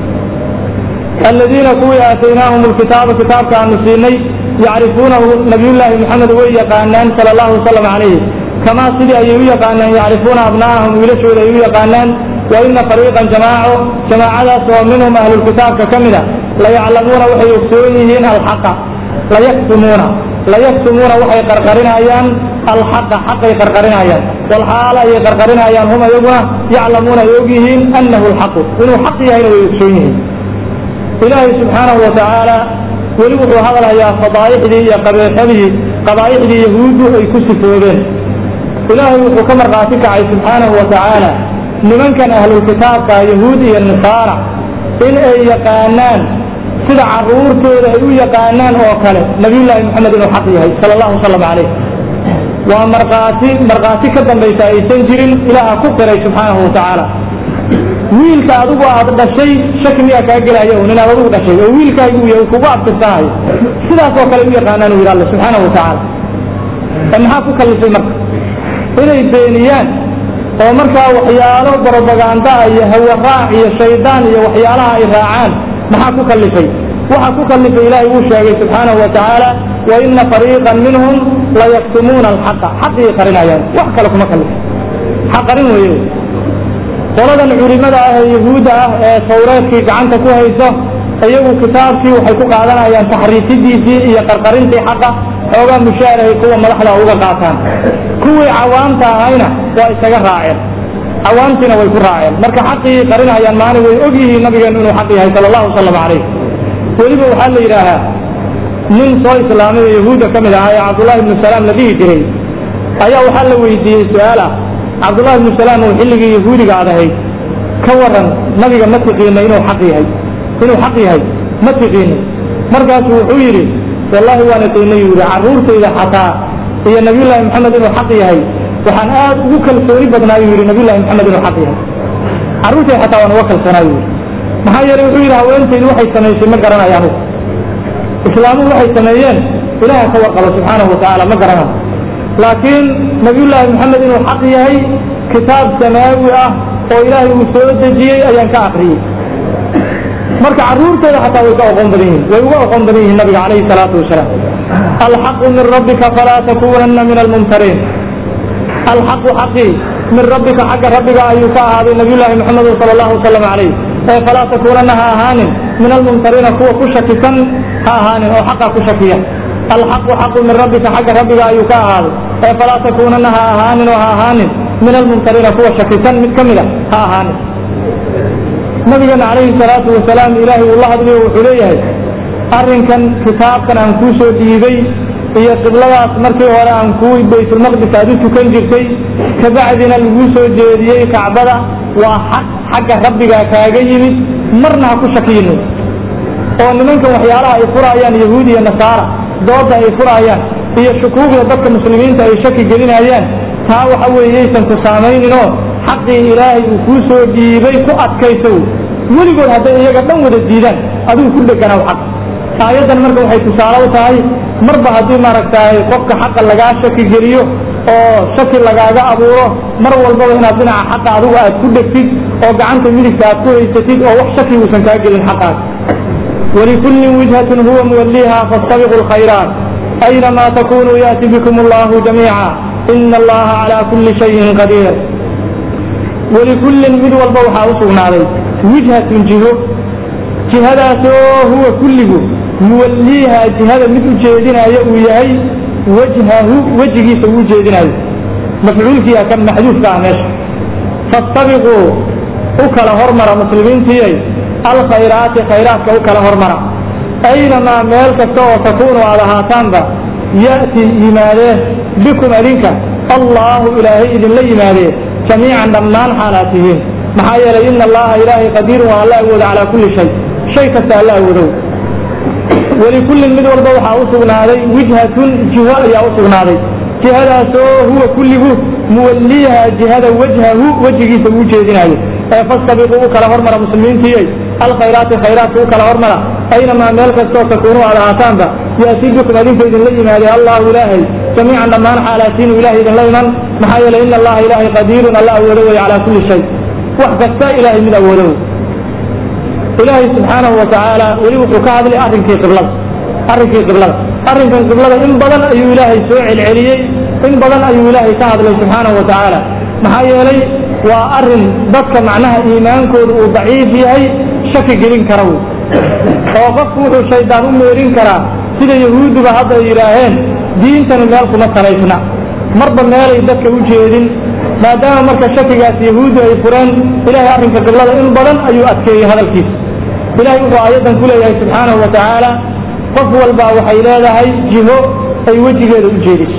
Speaker 1: aladiina kuwii aataynaahum alkitaaba kitaabka aanu siinay yacrifuunahu nabiyullaahi maxamed way yaqaanaan sala allahu wasalam calayhi kamaa sidii ayay u yaqaanaan yacrifuuna abna'ahum wiilashooda ay u yaqaanaan waina fariiqan jamaaco jamaacadaas oo minhum ahlulkitaabka ka mid a layaclamuuna waxay ogsoon yihiin alxaqa layaktumuuna layaktumuuna waxay qarqarinayaan alxaqa xaqay qarqarinayaan walxaala ayay qarqarinayaan hum ayaguna yaclamuuna ay og yihiin annahu alxaqu inuu xaq yahayna way ogsoon yihiin ilaahay subxaanahu watacaala weli wuxuu hadalhayaa fadaa'ixdii iyo qabeexadii qabaa'ixdii yahuuddu ay ku sifoobeen ilaahay wuxuu ka markhaati kacay subxaanahu watacaala nimankan ahlulkitaabka yahuud iyo nasaara in ay yaqaanaan sida carruurtooda ay u yaqaanaan oo kale nabiyullaahi moxamed inuu xaq yahay sala allahu wasalam calayh waa markhaati markhaati ka dambaysa aysan jirin ilaaha ku qiray subxaanahu watacaala wiilka adigu aad dhashay shaki miyaa kaa gelaya un inaad adigu dhashay oo wiilkaagu uu yahay kugu abtirsanayo sidaas oo kale u yaqaanaan u yidhi alla subxaanahu watacaala ee maxaa ku kallifay marka inay beeniyaan oo markaa waxyaalo brobaganda iyo hawaraac iyo shaydaan iyo waxyaalaha ay raacaan maxaa ku kallifay waxaa ku kallifay ilaahay uu sheegay subxaanahu watacaala waina fariiqan minhum layaktumuuna alxaqa xaqii qarinayaan wax kale kuma kallifay xaq qarin weeye qoladan culimada ah ee yahuudda ah ee tawreedkii gacanta ku hayso iyagu kitaabkii waxay ku qaadanayaan taxriifidiisii iyo qarqarintii xaqa xoogaa mushaarahay kuwa madaxda uga qaataan kuwii cawaamta ahayna waa isaga raaceen cawaamtiina way ku raaceen marka xaqii qarinayaan maana way og yihiin nabigeenu inuu xaq yahay sala allahu wasalam calayh weliba waxaa la yidhaahaa nin soo islaamay oo yahuudda ka mid ahaa ee cabdullahi ibnu salaam la dhihi jiray ayaa waxaa la weydiiyey su-aal ah cabdullahi ibnu salaam oo xilligii yahuudiga aad ahayd ka waran nabiga ma tiqiina inuu xaq yahay inuu xaq yahay ma tiqiina markaasu wuxuu yidhi wallahi waan iqiinay yuu yidhi carruurtayda xataa iyo nabiyullaahi maxamed inuu xaq yahay waxaan aad ugu kalsooni badnaa yuu yidhi nabiyullahi maxamed inuu xaq yahay carruurtay xataa waan uga kalsoonaa yuu yidhi maxaa yeelay wuxuu yidhi haweentaydu waxay samaysay ma garanayo anugu islaamuhu waxay sameeyeen ilaaha ka warqabo subxaanahu watacaala ma garanayo laakiin nabiyullaahi maxamed inuu xaq yahay kitaab samaawi ah oo ilaahay uu soo dejiyey ayaan ka akriyey marka carruurtooda xataa way ka oqoon badan yihiin way uga oqoon badan yihiin nabiga calayhi salaatu wasalaam alxaqu min rabbika falaa takunanna min almumtariin alxaqu xaqii min rabbika xagga rabbiga ayuu ka ahaaday nabiyullaahi maxamed sala allahu wasalam calayh ee falaa takunanna ha ahaanin min almumtariina kuwa ku shakisan ha ahaanin oo xaqa ku shakiya alxaqu xaqu min rabbika xagga rabbiga ayuu ka ahaaday ee falaa takunanna ha ahaanin oo ha ahaanin min almumtariina kuwa shakisan mid ka mid a ha ahaanin nabigeena calayhi salaatu wasalaam ilaahay uu la hadlayo wuxuu leeyahay arrinkan kitaabkan aan kuu soo dhiibay iyo qibladaas markii hore aan kuu baytulmaqdis aad u tukan jirtay kabacdina laguu soo jeediyey kacbada waa xaq xagga rabbigaa kaaga yimid marna ha ku shakiyinin oo nimankan waxyaalaha ay furaayaan yahuud iyo nasaara dooda ay furaayaan iyo shukuugda dadka muslimiinta ay shaki gelinayaan taa waxa weeyeysan ku saamayninoo xaqii ilaahay uu kuu soo dhiibay ku adkaysow weligood hadday iyaga dhan wada diidaan adigu ku dheganaw xaq aayaddan marka waxay tusaale u tahay marba haddii maaragtaay qofka xaqa lagaa shaki geliyo oo shaki lagaaga abuuro mar walbaba inaad dhinaca xaqa adigu aad ku dhegtid oo gacanta midigta aad ku haysatid oo wax shaki uusan kaa gelin xaqaas walikullin wijhatun huwa muwalliha fastabiqu lkhayraat aynamaa takunuu yaati bikum allahu jamiica ina allaha calaa kulli shayin qadiir walikullin mid walba waxaa u sugnaaday wijhatun jiho jihadaasoo huwa kulligu muwalliiha jihada mid u jeedinaayo uu yahay wajhahu wejigiisa uu jeedinaayo mafcuulkiia kan maxduufka ah meesha fastabiquu u kala hormara muslimiintiyay alkhayraati khayraadka u kala hormara aynamaa meel kasta oo takuunu aad ahaataanba ya'ti yimaadee bikum adinka allaahu ilaahay idinla yimaadee jamiican dhammaan xaalaad tihiin maxaa yeelay ina allaha ilaahay qadiirun waa alla awooda calaa kulli shay shay kasta alla awoodow walikullin mid walba waxaa u sugnaaday wijhatun jiho ayaa u sugnaaday jihadaasoo huwa kulligu muwalliiha jihada wajhahu wejigiisa uu jeedinaayo ee fastabiquu u kala hormara muslimiintiiyay alkhayraati khayraadka u kala hormara aynamaa meel kastoo takuunu aad ahaataanba yaatii bikum adinka idinla yimaadee allahu ilaahay jamiican dhammaan xaalaatiinu ilahay idinla iman maxaa yeelay ina allaha ilaahay qadiirun alla awoodo wey calaa kulli shay wax kasta ilaahay mid awoodo wey ilaahay subxaanahu watacaala weli wuxuu ka hadlay arrinkii qiblada arrinkii qiblada arrinkan qiblada in badan ayuu ilaahay soo celceliyey in badan ayuu ilaahay ka hadlay subxaanahu watacaala maxaa yeelay waa arrin dadka macnaha iimaankooda uu daciif yahay shaki gelin kara wey oo qofku wuxuu shaydaan u meerin karaa sida yahuudduba hadda ay yidhaaheen diintani meel kuma salaysna marba meelay dadka u jeedin maadaama marka shakigaas yahuuddu ay fureen ilahay arrinka qiblada in badan ayuu adkeeyey hadalkiisa ilahay wuxuu aayaddan ku leeyahay subxaanahu wa tacaala qof walba waxay leedahay jiho ay wejigeeda u jeediso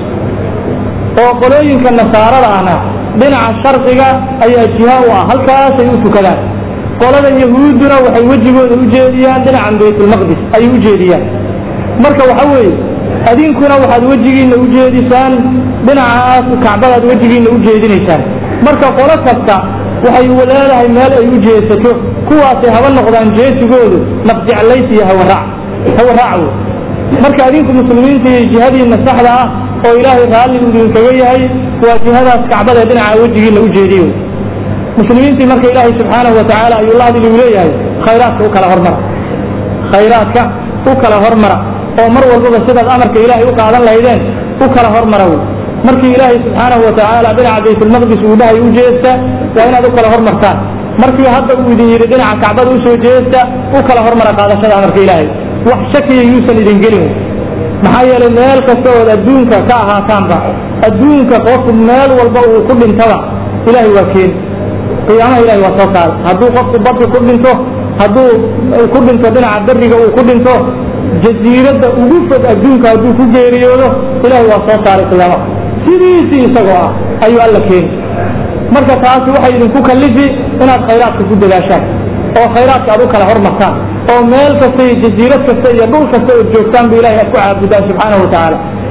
Speaker 1: oo qolooyinka nasaarada ahna dhinaca sharqiga ayaa jiha u ah halkaasay u tukadaan qolada yahuudduna waxay wejigooda u jeediyaan dhinacan baytulmaqdis ayay u jeediyaan marka waxa weeye adinkuna waxaad wejigiinna u jeedisaan dhinacaas kacbadaad wejigiinna u jeedinaysaan marka qolo kasta waxay leedahay meel ay u jeesato kuwaasay haba noqdaan jeesigoodu nafjeclays iyo hawaraac hawaraac wey marka adinku muslimiinta iyo jihadiinna saxda ah oo ilaahay raalli idinkaga yahay waa jihadaas kacbada ee dhinaca wejigiinna u jeediyo muslimiintii marka ilaahay subxaanahu watacaala ayuu la hadli uu leeyahay khayraadka u kala hormara khayraadka u kala hormara oo mar walbaba sidaad amarka ilaahay u qaadan lahaydeen u kala hormara wey markii ilaahay subxaanahu watacaala dhinaca baytulmaqdis uu dhahay u jeesta waa inaad u kala hormartaan markii hadda uu idin yidhi dhinaca kacbada usoo jeesta u kala hormara qaadashada amarka ilaahay wax shakiya yuusan idin gelin wey maxaa yeelay meel kasta ood adduunka ka ahaataanba adduunka qofku meel walba uu ku dhintaba ilaahay waa keeni qiyaamaha ilahay waa soo saaray hadduu qofku badka ku dhinto hadduu ku dhinto dhinaca beriga uu ku dhinto jasiiradda ugu fog adduunka hadduu ku geeriyoodo ilaahay waa soo saaray qiyaamaha sidiisii isagoo ah ayuu alla keeni marka taasi waxay idinku kallifi inaad khayraadka ku dadaashaan oo khayraadka aad u kala hormartaan oo meel kasta iyo jasiirad kasta iyo dhul kasta ood joogtaan bu ilahay aad ku caabudaan subxaanahu watacaala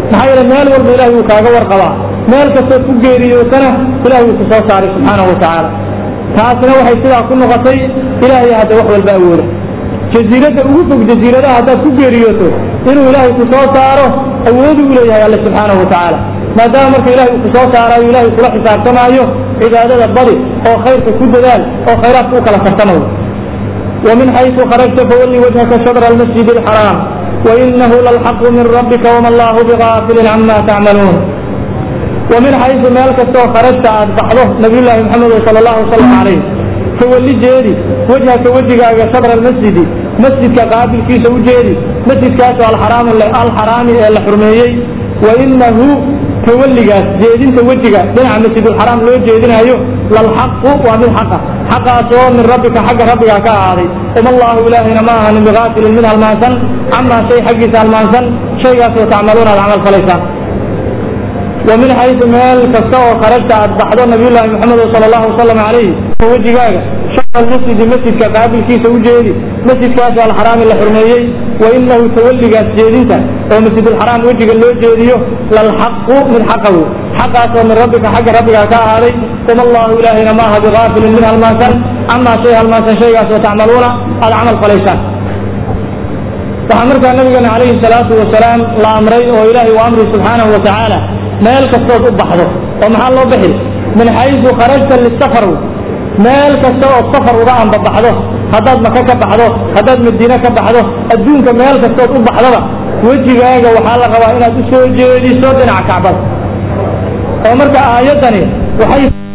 Speaker 1: maxaa yeele meel walba ilahay wuu kaaga warqabaa meel kastood ku geeriyootana ilahay wuu ku soo saaray subxaanahu watacaala taasna waxay sidaa ku noqotay ilaahay hadda wax walba awooda jasiiradda ugu fog jasiiradaha haddaad ku geeriyooto inuu ilaahay ku soo saaro awoodu u leeyahay alle subxaanahu watacaala maadaama marka ilahay uu ku soo saarayo ilahay kula xisaabtamaayo cibaadada badi oo khayrka ku dadaal oo khayraadka u kala tartamayo ومن حيث خرجت فولي وجهك شطر المسجد الحرام وإنه للحق من ربك وما الله بغافل عما تعملون ومن حيث مالك سو خرجت بعضه نبي الله محمد صلى الله عليه وسلم عليه فولي جيري وجهك وجهك شطر المسجد مسجد قابل في سوجيري مسجد كاسو الحرام الحرام الحرميي وإنه توليgaas jeedinta wejiga dhinaca masjidulxaraam loo jeedinayo lalxaqu waa mid xaqa xaqaasoo min rabbika xagga rabbiga ka ahaaday uma allahu ilaahina ma ahanin bigaafilin mid halmaansan camaa shay xaggiisa halmaansan shaygaasoo tacmaluuna aad camal falaysaan wa min xaysu meel kasta oo kharajta aad baxdo nabiyullaahi maxamed sala allahu wasalam calayh oo wejigaaga shaqal masjidi masjidka qaabilkiisa u jeedi masjidkaasoo alxaraami la xurmeeyey wa inahu tawalligaas jeedinta oo masjidulxaraam wejiga loo jeediyo lalxaqu mid xaqa wey xaqaasoo min rabbika xagga rabbiga ka ahaaday uma allahu ilaahayna maaha bigaafilin mid halmaansan camaa shay halmaansan shaygaasoo tacmaluuna aad camal falaysaan waxaa markaa nabigeena calayhi salaatu wasalaam la amray oo ilaahay u amri subxaanahu wa tacaala meel kastood u baxdo oo maxaa loo bixi min xaysu kharajta lisafar meel kasta ood safar uga anbabaxdo haddaad maka ka baxdo haddaad madiine ka baxdo adduunka meel kastood u baxdoba wejigaaga waxaa la rabaa inaad u soo jeediso dhinaca kacbada oo marka aayaddani waxay